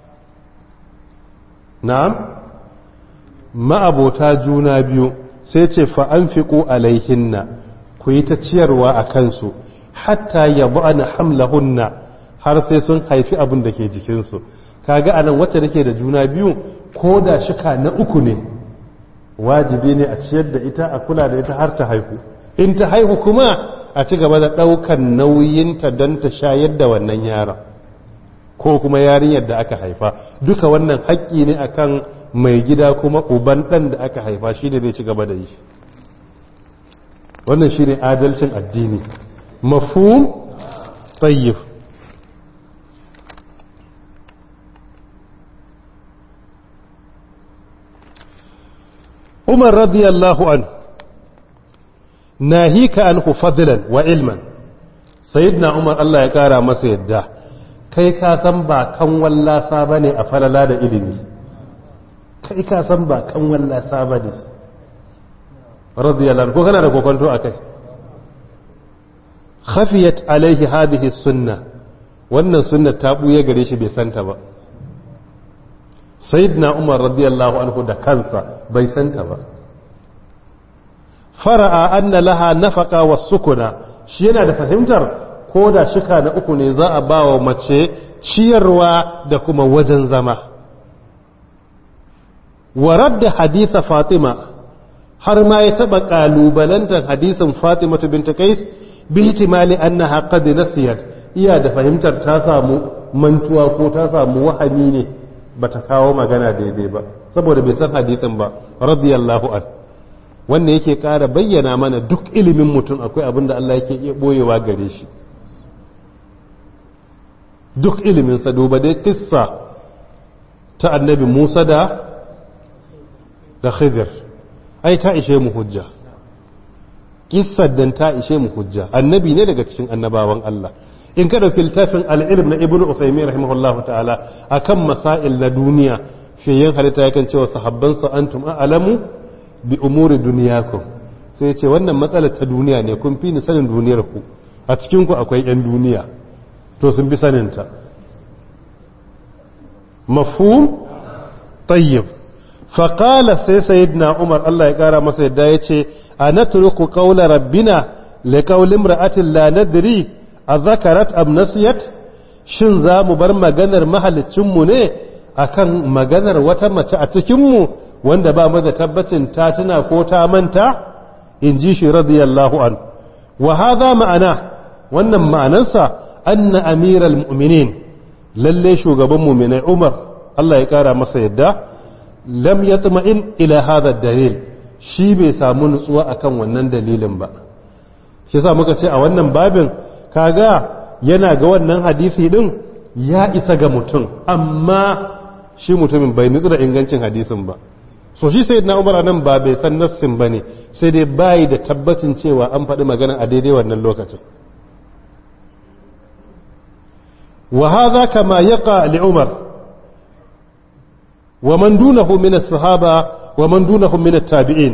na'am ma'abota juna biyu sai ce fa anfiqu alaihinna ku yi ta ciyarwa a kansu hatta ya ba'ana hamlahunna har sai sun haifi abin da ke jikinsu kaga anan wacce take da juna biyu ko da shika na uku ne wajibi ne a ciyar da ita a kula da ita har ta haihu in ta haihu kuma a ci gaba da ɗaukan nauyinta don ta shayar da wannan yaron ko kuma yarinyar da aka haifa duka wannan haƙƙi ne akan mai gida kuma uban ɗan da aka haifa shi ne zai ci gaba da yi wannan shine adalcin addini mafhum tayyib Umar radiyallahu an nahika anhu fadlan wa ilman sayyidina Umar Allah ya kara masa yadda kai ka san ba kan wallasa bane a falala da ilimi kai ka san ba kan wallasa bane radiyallahu ko kana da kokonto akai khafiyat alaihi hadhihi sunna wannan sunna ta buye gare shi bai santa ba sayyidina umar radiyallahu anhu da kansa bai santa ba fara'a anna laha nafaqa was-sukuna shi yana da fahimtar ko da shika na uku ne za a bawa mace ciyarwa da kuma wajen zama wa radda haditha fatima har ma ya taba kalubalantar hadisin Fatima binta Qais bi ihtimali annaha qad nasiyat iya da fahimtar ta samu mantuwa ko ta samu wahami ne bata kawo magana daidai ba saboda bai san hadisin ba radiyallahu an wannan yake ƙara bayyana mana duk ilimin mutum akwai abin da Allah yake iya boyewa gare shi duk ilimin sa duba dai kissa ta annabi Musa da da Khidir ai ta ishe mu hujja kissar dan ta ishe mu hujja annabi ne daga cikin annabawan Allah in ka dauki littafin al-ilm na ibnu usaymin rahimahullah ta'ala akan masail na duniya fiyen halitta yakan cewa sahabban sa antum a'lamu bi umuri dunyakum sai ya ce wannan matsalar ta duniya ne kun fi ni sanin duniyar ku a cikin ku akwai yan duniya to sun bi sanin ta mafhum tayyib faƙala sai sayidina umar Allah ya ƙara masa yadda ya ce a na turuku ƙaula rabbina le ƙaulin ra'atin la nadiri a zakarat amnasiyat shin za mu bar maganar mahalicinmu ne akan maganar wata mace a cikinmu wanda ba mu da tabbacin ta tuna ko ta manta in ji shi radiyallahu an wa hadha ma'ana wannan ma'anansa anna amiral mu'minin lalle shugaban mu'minai umar Allah ya ƙara masa yadda lam yatma'in ila hadha dalil shi bai samu nutsuwa akan wannan dalilin ba shi yasa muka ce a wannan babin kaga yana ga wannan hadisi din ya isa ga mutum amma shi mutumin bai nutsu da ingancin hadisin ba so shi sayyidina Umar nan ba bai san nassin bane sai dai bai da tabbacin cewa an faɗi magana a daidai wannan lokacin wa hadha kama yaqa li umar wa man dunahu min as-sahaba wa man dunahum min at-tabi'in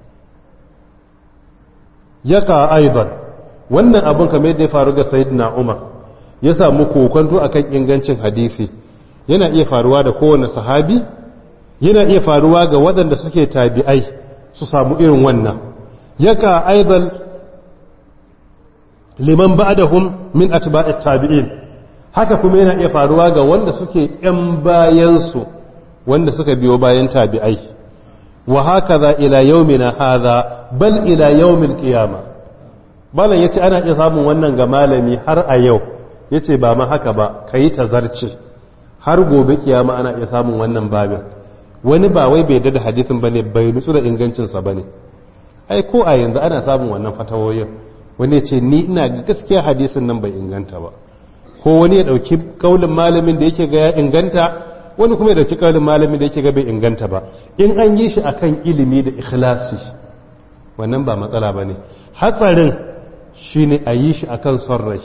yaqa aidan wannan abun kamar yadda ya faru ga sayyidina umar ya samu kokonto akan ingancin hadisi yana iya faruwa da kowane sahabi yana iya faruwa ga waɗanda suke tabi'ai su samu irin wannan yaka aidan liman ba'dahum min atba'it tabi'in haka kuma yana iya faruwa ga wanda suke yan bayansu wanda suka biyo bayan tabi'ai wa hakaza ila yaumina hadha bal ila yaumil qiyamah malam yace ana iya samun wannan ga malami har a yau yace ba ma haka ba kayi tazarce har gobe kiyama ana iya samun wannan babin wani ba wai bai da hadisin bane bai nutsu da ingancinsa bane ai ko a yanzu ana samun wannan fatawoyin wani ya ce ni ina ga gaskiya hadisin nan bai inganta ba ko wani ya dauki kaulin malamin da yake ga ya inganta wani kuma ya dauki kaulin malamin da yake ga bai inganta ba in an yi shi akan ilimi da ikhlasi wannan ba matsala bane hatsarin shine a yi shi akan son rai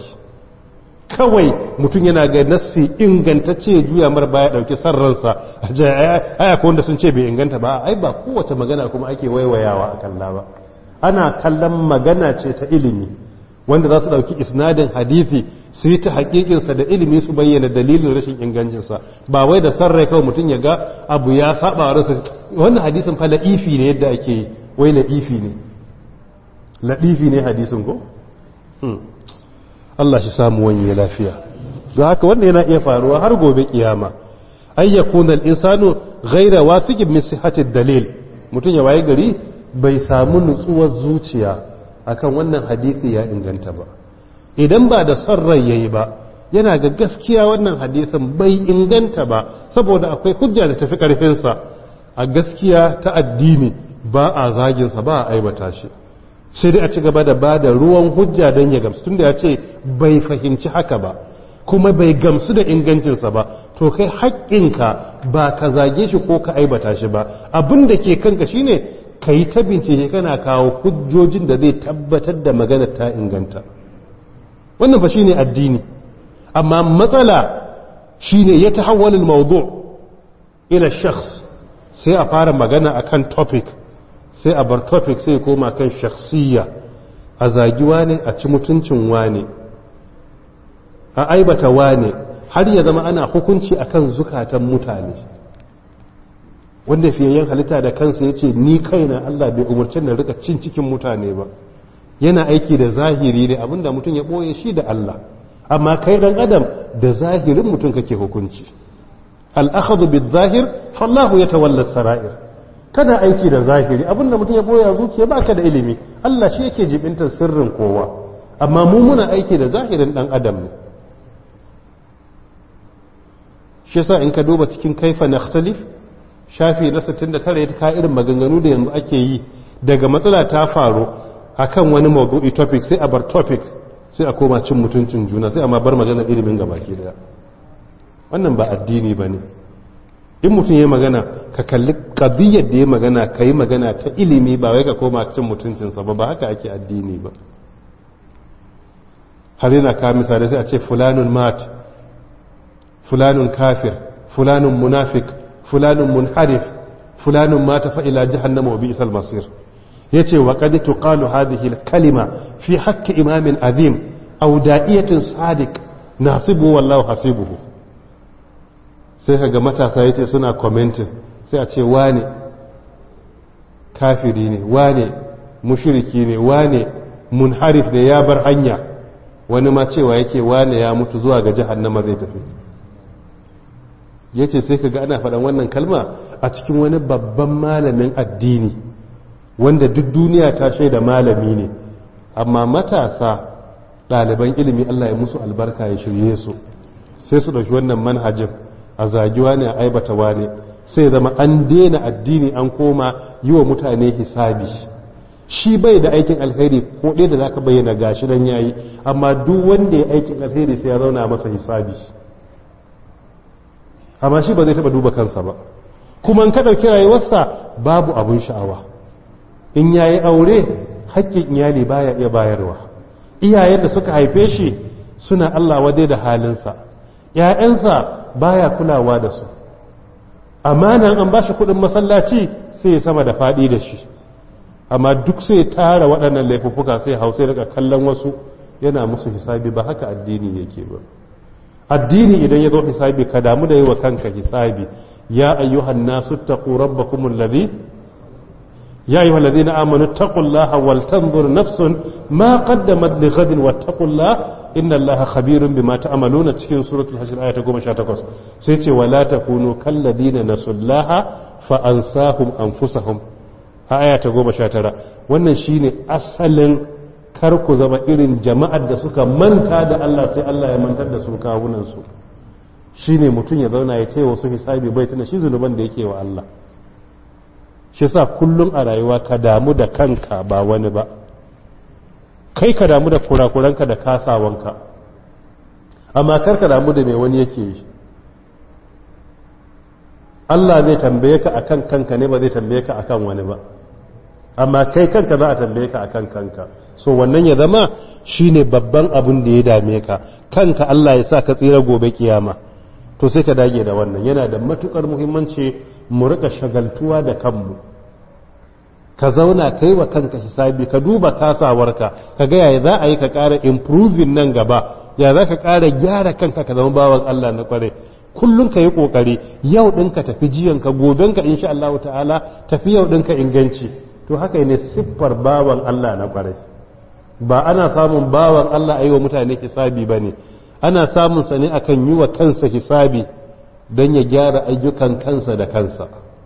kawai mutum yana ga nassi ingantacce juya mar baya dauki sarransa aya ko wanda sun ce bai inganta ba ai ba kowace magana kuma ake waiwayawa a kalla ba ana kallon magana ce ta ilimi wanda za su dauki isnadin hadisi su yi ta hakikinsa da ilimi su bayyana dalilin rashin ingancinsa ba wai da sarrai kawai mutum ya ga abu ya saba wa rasa wannan hadisin fa la'ifi ne yadda ake yi wai la'ifi ne la'ifi ne hadisin ko Allah shi samu wani lafiya don haka wanda yana iya faruwa har gobe kiyama ay yakuna al-insanu ghayra wasiqin min sihhati dalil mutum ya waye gari bai samu nutsuwar zuciya akan wannan hadisi ya inganta ba idan ba da son rai yayi ba yana ga gaskiya wannan hadisin bai inganta ba saboda akwai hujja da tafi karfinsa a gaskiya ta addini ba a zaginsa ba a aibata shi sai dai a ci gaba da ba da ruwan hujja don ya gamsu tunda ya ce bai fahimci haka ba kuma bai gamsu da ingancinsa ba to kai haƙƙinka ba ka zage shi ko ka aibata shi ba abin da ke kanka shine ka yi ta bincike kana kawo hujjojin da zai tabbatar da magana ta inganta wannan fa shine addini amma matsala shine ya tahawwalul mawdu ila shakhs sai a fara magana akan topic sai a bar topic sai koma kan shakhsiyya a zagi wane a ci mutuncin wane a aibata wane har ya zama ana hukunci akan zukatan mutane wanda fiyayyen halitta da kansa ya ce ni kaina Allah bai umarci na rika cin cikin mutane ba yana aiki da zahiri ne abinda mutum ya ɓoye shi da Allah amma kai dan adam da zahirin mutum kake hukunci al'akhadu bid zahir fallahu yatawalla sara'ir kada aiki da zahiri abinda mutum ya boya zuciya baka da ilimi Allah shi yake jibintar sirrin kowa amma mu muna aiki da zahirin dan adam ne shi yasa in ka duba cikin kaifa nakhtalif shafi na 69 ya ka irin maganganu da yanzu ake yi daga matsala ta faru akan wani mawdu'i topic sai a bar topic sai a koma cin mutuncin juna sai amma bar magana ilimin gabaki daya wannan ba addini bane in mutum ya magana ka kalli ƙabiyyar da ya magana ka yi magana ta ilimi ba wai ka koma cin mutuncinsa ba ba haka ake addini ba har yana kawo misali sai a ce fulanun mat fulanun kafir fulanun munafik fulanun munharif fulanun mata fa'ila jahannama wa bi'sal masir yace wa qad tuqalu hadhihi al-kalima fi haqqi imamin azim aw da'iyatin sadiq nasibu wallahu hasibuhu sai ka ga matasa ya ce suna commenting sai a ce wane kafiri ne wane mushiriki ne wane munharif ne ya bar hanya wani ma cewa yake wane ya mutu zuwa ga jahannama zai tafi ya ce sai ka ga ana faɗan wannan kalma a cikin wani babban malamin addini wanda duk duniya ta shaida malami ne amma matasa ɗaliban ilimi Allah ya musu albarka ya shirye su sai su ɗauki wannan manhajin a zagiwa ne a aibata wane sai zama an daina addini an koma yi wa mutane hisabi shi bai da aikin alheri ko ɗaya da za ka bayyana gashi dan yayi amma duk wanda ya aikin alheri sai ya zauna masa hisabi amma shi ba zai taɓa duba kansa ba kuma ka ɗauki rayuwarsa babu abun sha'awa in yayi aure haƙƙin iyali baya iya bayarwa iyayen da suka haife shi suna Allah wadai da halinsa ‘ya'yansa baya kulawa da su amanan an ba shi kudin masallaci sai ya sama da faɗi da shi amma duk sai tara waɗannan laifuffuka sai hausai daga kallon wasu yana musu hisabi ba haka addini yake ba addini idan ya zo hisabi ka damu da yi wa kanka hisabi ya ayyuhan nasu taqu rabbakum alladhi ya ayyuhal ladina amanu taqullaha wal tanzur nafsun ma qaddamat li ghadin wattaqullaha inna allaha khabirun bima ta'maluna cikin suratul hashr aya ta 18 sai ce wala takunu kal ladina nasullaha fa ansahum anfusahum a aya ta 19 wannan shine asalin kar ku zama irin jama'ar da suka manta da Allah sai Allah ya mantar da su kawunan su shine mutum ya zauna ya taya wasu hisabi bai tana shi zunuban da yake wa Allah shi sa kullum a rayuwa ka damu da kanka ba wani ba kai ka damu da kurakuranka da kasawanka amma kar ka damu da mai wani yake yi Allah zai tambaye ka akan kanka ne ba zai tambaye ka akan wani ba amma kai kanka za a tambaye ka akan kanka so wannan ya zama shine babban abin da ya dame ka kanka Allah ya sa ka tsira gobe kiyama to sai ka dage da wannan yana da matukar muhimmanci mu rika shagaltuwa da kanmu ka zauna kai wa kanka hisabi ka duba kasawarka ka ga yaya za a yi ka ƙara improving nan gaba ya za ka ƙara gyara kanka ka zama bawan Allah na kware kullum ka yi ƙoƙari yau ɗinka tafi jiyanka gobenka insha Allah ta'ala tafi yau ɗinka inganci to haka ne siffar bawan Allah na kware ba ana samun bawan Allah a yi wa mutane hisabi ba ne ana samun sa ne akan yi wa kansa hisabi don ya gyara ayyukan kansa da kansa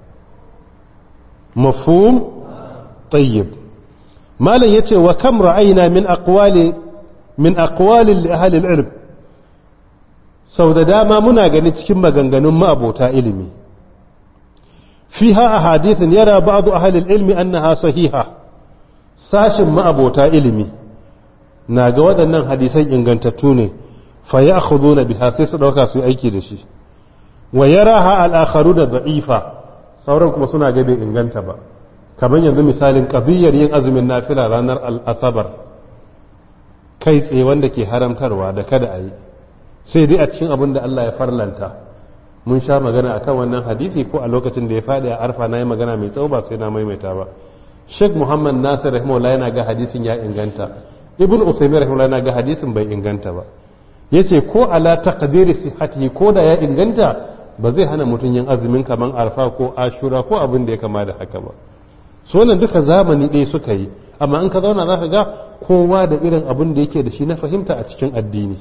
mafhum طيب مالا يتي وكم رأينا من أقوال من أقوال لأهل العلم sau da dama muna gani cikin maganganun ma'abota ilimi fiha a hadithin yara ba'adu a halin ilmi annaha sahiha sashin ma'abota ilimi na ga waɗannan hadisan ingantattu ne fa ya na biha sai su ɗauka su yi aiki da shi wa yara ha al'akharu da da'ifa sauran kuma suna ga bai inganta ba kamar yanzu misalin ƙabiyyar yin azumin nafila ranar al'asabar kai tsaye wanda ke haramtarwa da kada a yi sai dai a cikin abin da Allah ya farlanta mun sha magana akan wannan hadisi ko a lokacin da ya faɗi a arfa na yi magana mai tsawo ba sai na maimaita ba sheikh muhammad nasir rahimahullah yana ga hadisin ya inganta ibn usaimin rahimahullah yana ga hadisin bai inganta ba yace ko ala taqdiri sihhatihi ko da ya inganta ba zai hana mutum yin azumin kaman arfa ko ashura ko abin da ya kama da haka ba so wannan duka zamani ɗaya suka yi amma in ka zauna za ka ga kowa da irin abin da yake da shi na fahimta a cikin addini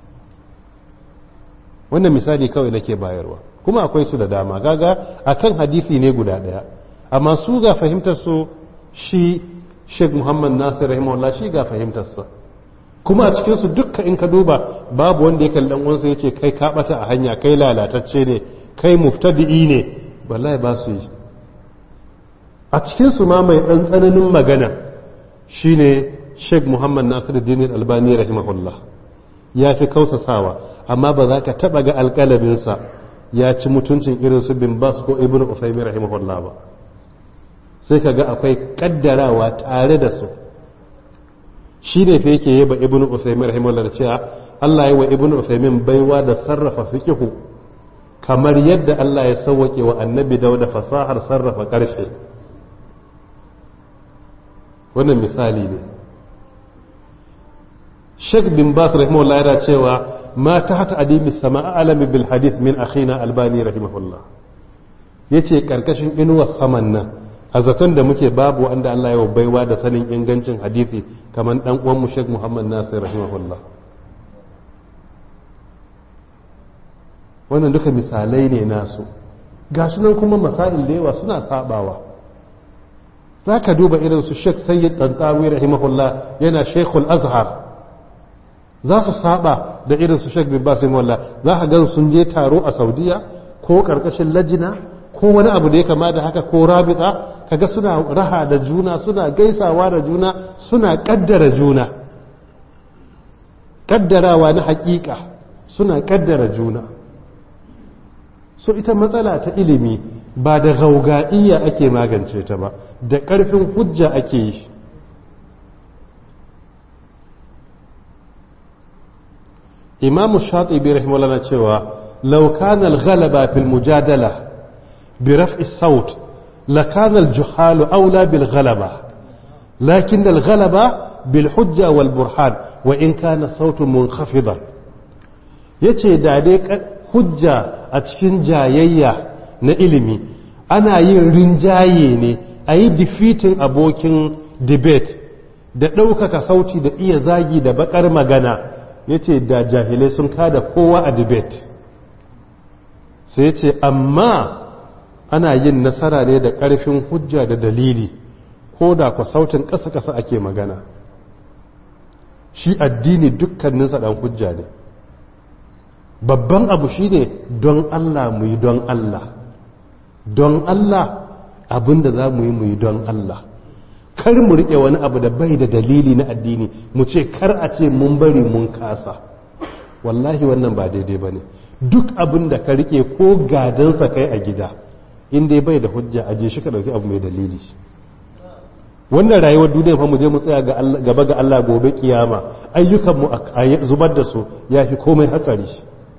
wannan misali kawai nake bayarwa kuma akwai su da dama gaga akan hadisi ne guda ɗaya amma su ga fahimtar su shi Sheikh Muhammad Nasir rahimahullah shi ga fahimtarsa kuma a cikin su dukka in ka duba babu wanda ya kalli dan uwansa yace kai ka bata a hanya kai lalatacce ne kai muftadi'i ne wallahi ba su yi a cikinsu ma mai ɗan tsananin magana shine sheikh muhammad nasiruddin albani rahimahullah ya fi kausasawa amma ba za ka taɓa ga alƙalaminsa ya ci mutuncin irin su bin bas ko ibn ufaimi rahimahullah ba sai ka ga akwai ƙaddarawa tare da su shi ne fa yake yaba ibn ufaimi rahimahullah da cewa allah ya wa ibn ufaimin baiwa da sarrafa fikihu kamar yadda allah ya sauwaƙe wa annabi dauda fasahar sarrafa ƙarfe wannan misali ne Sheikh bin Bas rahimahullah yana cewa ma ta hata adimi sama alami bil hadith min akhina albani rahimahullah yace karkashin inuwar saman nan a zaton da muke babu wanda Allah ya baiwa da sanin ingancin hadisi kamar dan uwan mu Sheikh Muhammad Nasir rahimahullah wannan duka misalai ne nasu gashi nan kuma masail da yawa suna sabawa za ka duba irin su sheikh sayyid ɗanɗawi rahimahullah yana sheikhul azhar za su saba da irin su sheikh bin basim wallah za ka gan sun je taro a saudiya ko karkashin lajina ko wani abu da ya kama da haka ko rabita kaga suna raha da juna suna gaisawa da juna suna kaddara juna kaddarawa na hakika suna kaddara juna so ita matsala ta ilimi ba da gauga'iyya ake magance ta ba da ƙarfin hujja ake yi imamu shatibi rahimahullah na cewa law kana al-ghalaba fil mujadala bi raf'i saut la kana al-juhalu awla bil ghalaba lakin al-ghalaba bil hujja wal burhan wa in kana sautun munkhafidan yace da dai hujja a cikin jayayya na ilimi ana yin rinjaye ne a yi defeating abokin debate da ɗaukaka sauti da iya zagi da bakar magana ya ce da jahilai sun kada kowa a debate sai ya ce amma ana yin nasara ne da ƙarfin hujja da dalili ko da kwa sautin ƙasa-ƙasa ake magana shi addini dukkaninsa ɗan hujja ne babban abu shi ne don Allah mu yi don Allah don Allah abinda za mu yi mu yi don Allah kar mu riƙe wani abu da bai da dalili na addini mu ce kar a ce mun bari mun kasa wallahi wannan ba daidai ba ne duk abin da ka riƙe ko gadansa kai a gida inda bai da hujja aje shi ka ɗauki abu mai dalili wannan rayuwar duniya fa mu je mu tsaya gaba ga Allah gobe kiyama ayyukanmu a zubar da su ya fi komai hatsari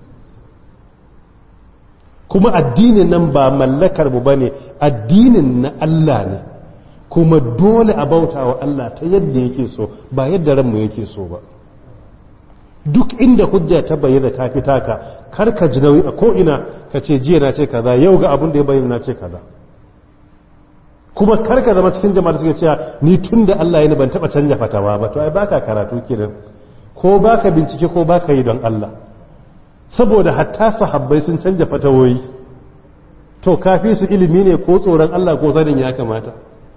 kuma addinin nan ba mallakar mu bane addinin na Allah ne kuma dole a bauta wa Allah ta yadda yake so ba yadda ranmu yake so ba duk inda hujja ta bayyana ta fi taka kar ka ji nauyi a ko'ina ka ce jiya na ce kaza yau ga abin da ya bayyana na ce kaza kuma kar ka zama cikin jama'a suke cewa ni tun da Allah ya ban taba canja fatawa ba to ai baka karatu kenan ko baka bincike ko baka yi don Allah saboda hatta sahabbai sun canja fatawoyi to kafi su ilimi ne ko tsoron Allah ko sanin ya kamata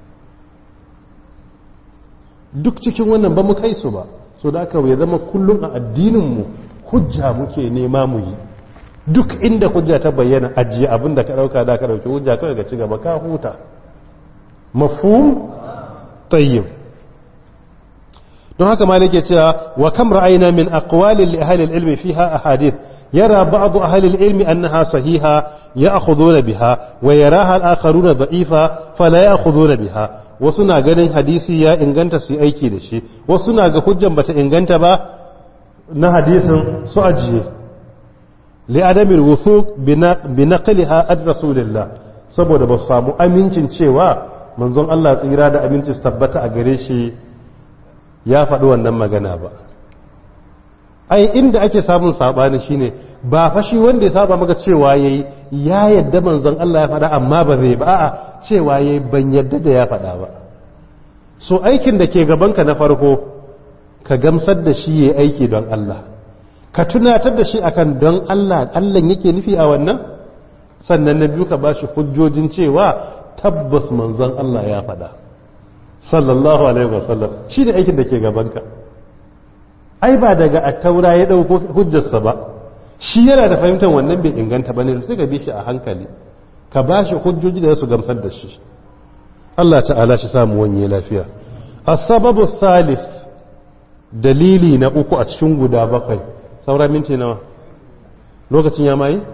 duk cikin wannan ba mu kai su ba so da aka ya zama kullum a addininmu hujja muke nema mu yi duk inda hujja ta bayyana ajiye abin da ka dauka da ka dauki hujja kawai ga ci gaba ka huta mafhum tayyib don haka malik ya cewa wa kam ra'ayna min aqwali li ahli al-ilm fiha ahadith yara ba'd ahli al-ilm annaha sahiha ya'khuduna biha wa yaraha al-akharuna da'ifa fala ya'khuduna biha wasu na ganin hadisi ya inganta su aiki da shi wasu na ga hujjan bata inganta ba na hadisin su ajiye li adamil wuthuq bi naqliha ad rasulillah saboda ba su samu amincin cewa manzon Allah tsira da aminci su tabbata a gare shi ya faɗi wannan magana ba ai inda ake samun sabani shine ba fashi wanda ya saba maka cewa yayi ya yadda manzon Allah ya faɗa amma ba zai ba a'a cewa yayi ban yadda da ya faɗa ba so aikin da ke gabanka na farko ka gamsar da shi yayi aiki don Allah ka tunatar da shi akan don Allah Allah yake nufi a wannan sannan na biyu ka bashi hujjojin cewa tabbas manzon Allah ya faɗa sallallahu alaihi wasallam shi ne aikin da ke gabanka ai ba daga attaura ya ɗauko hujjarsa ba shi yana da fahimtar wannan bai inganta ba ne sai ka bi shi a hankali ka ba shi hujjoji da su gamsar da shi Allah ta'ala shi samu wanye lafiya as-sababu thalith dalili na uku a cikin guda bakwai saura minti nawa lokacin ya mai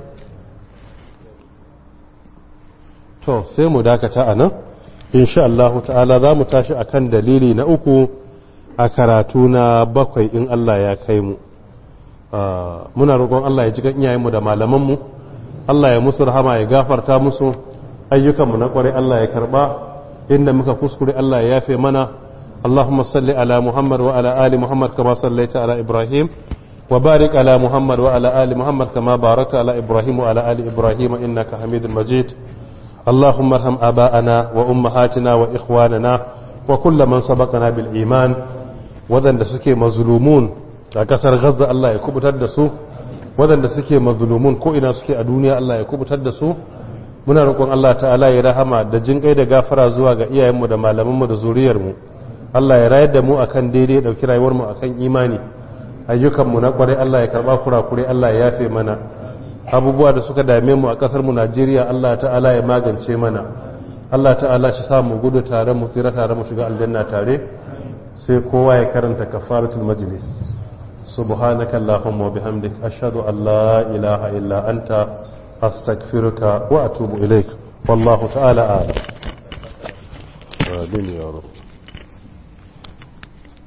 to sai mu dakata a nan insha Allah ta'ala za mu tashi akan dalili na uku a karatu na bakwai in Allah ya kai mu muna roƙon Allah ya ji kan iyayenmu da malamanmu Allah ya musu rahama ya gafarta musu ayyukanmu na ƙwarai Allah ya karɓa inda muka kuskure Allah ya yafe mana اللهم صل على محمد وعلى آل محمد كما صليت على إبراهيم وبارك على محمد وعلى آل محمد كما باركت على إبراهيم وعلى آل إبراهيم إنك حميد مجيد اللهم ارحم آباءنا وأمهاتنا وإخواننا وكل من سبقنا بالإيمان waɗanda suke mazulumun a ƙasar gaza Allah ya kubutar da su waɗanda suke mazulumun ko ina suke a duniya Allah ya kubutar da su muna roƙon Allah ta'ala ya rahama da jin da gafara zuwa ga iyayenmu da malamanmu da zuriyarmu Allah ya rayar da mu akan daidai ɗauki rayuwarmu akan imani ayyukanmu na ƙwarai Allah ya karɓa kurakure Allah ya yafe mana abubuwa da suka dame mu a ƙasar mu Najeriya Allah ta'ala ya magance mana Allah ta'ala shi sa mu gudu tare mu tsira tare mu shiga aljanna tare sai kowa ya karanta kafaratul majlis subhanaka allahumma wa bihamdik ashhadu an la ilaha illa anta astaghfiruka wa atubu ilaik wallahu ta'ala a'lam amin ya rabb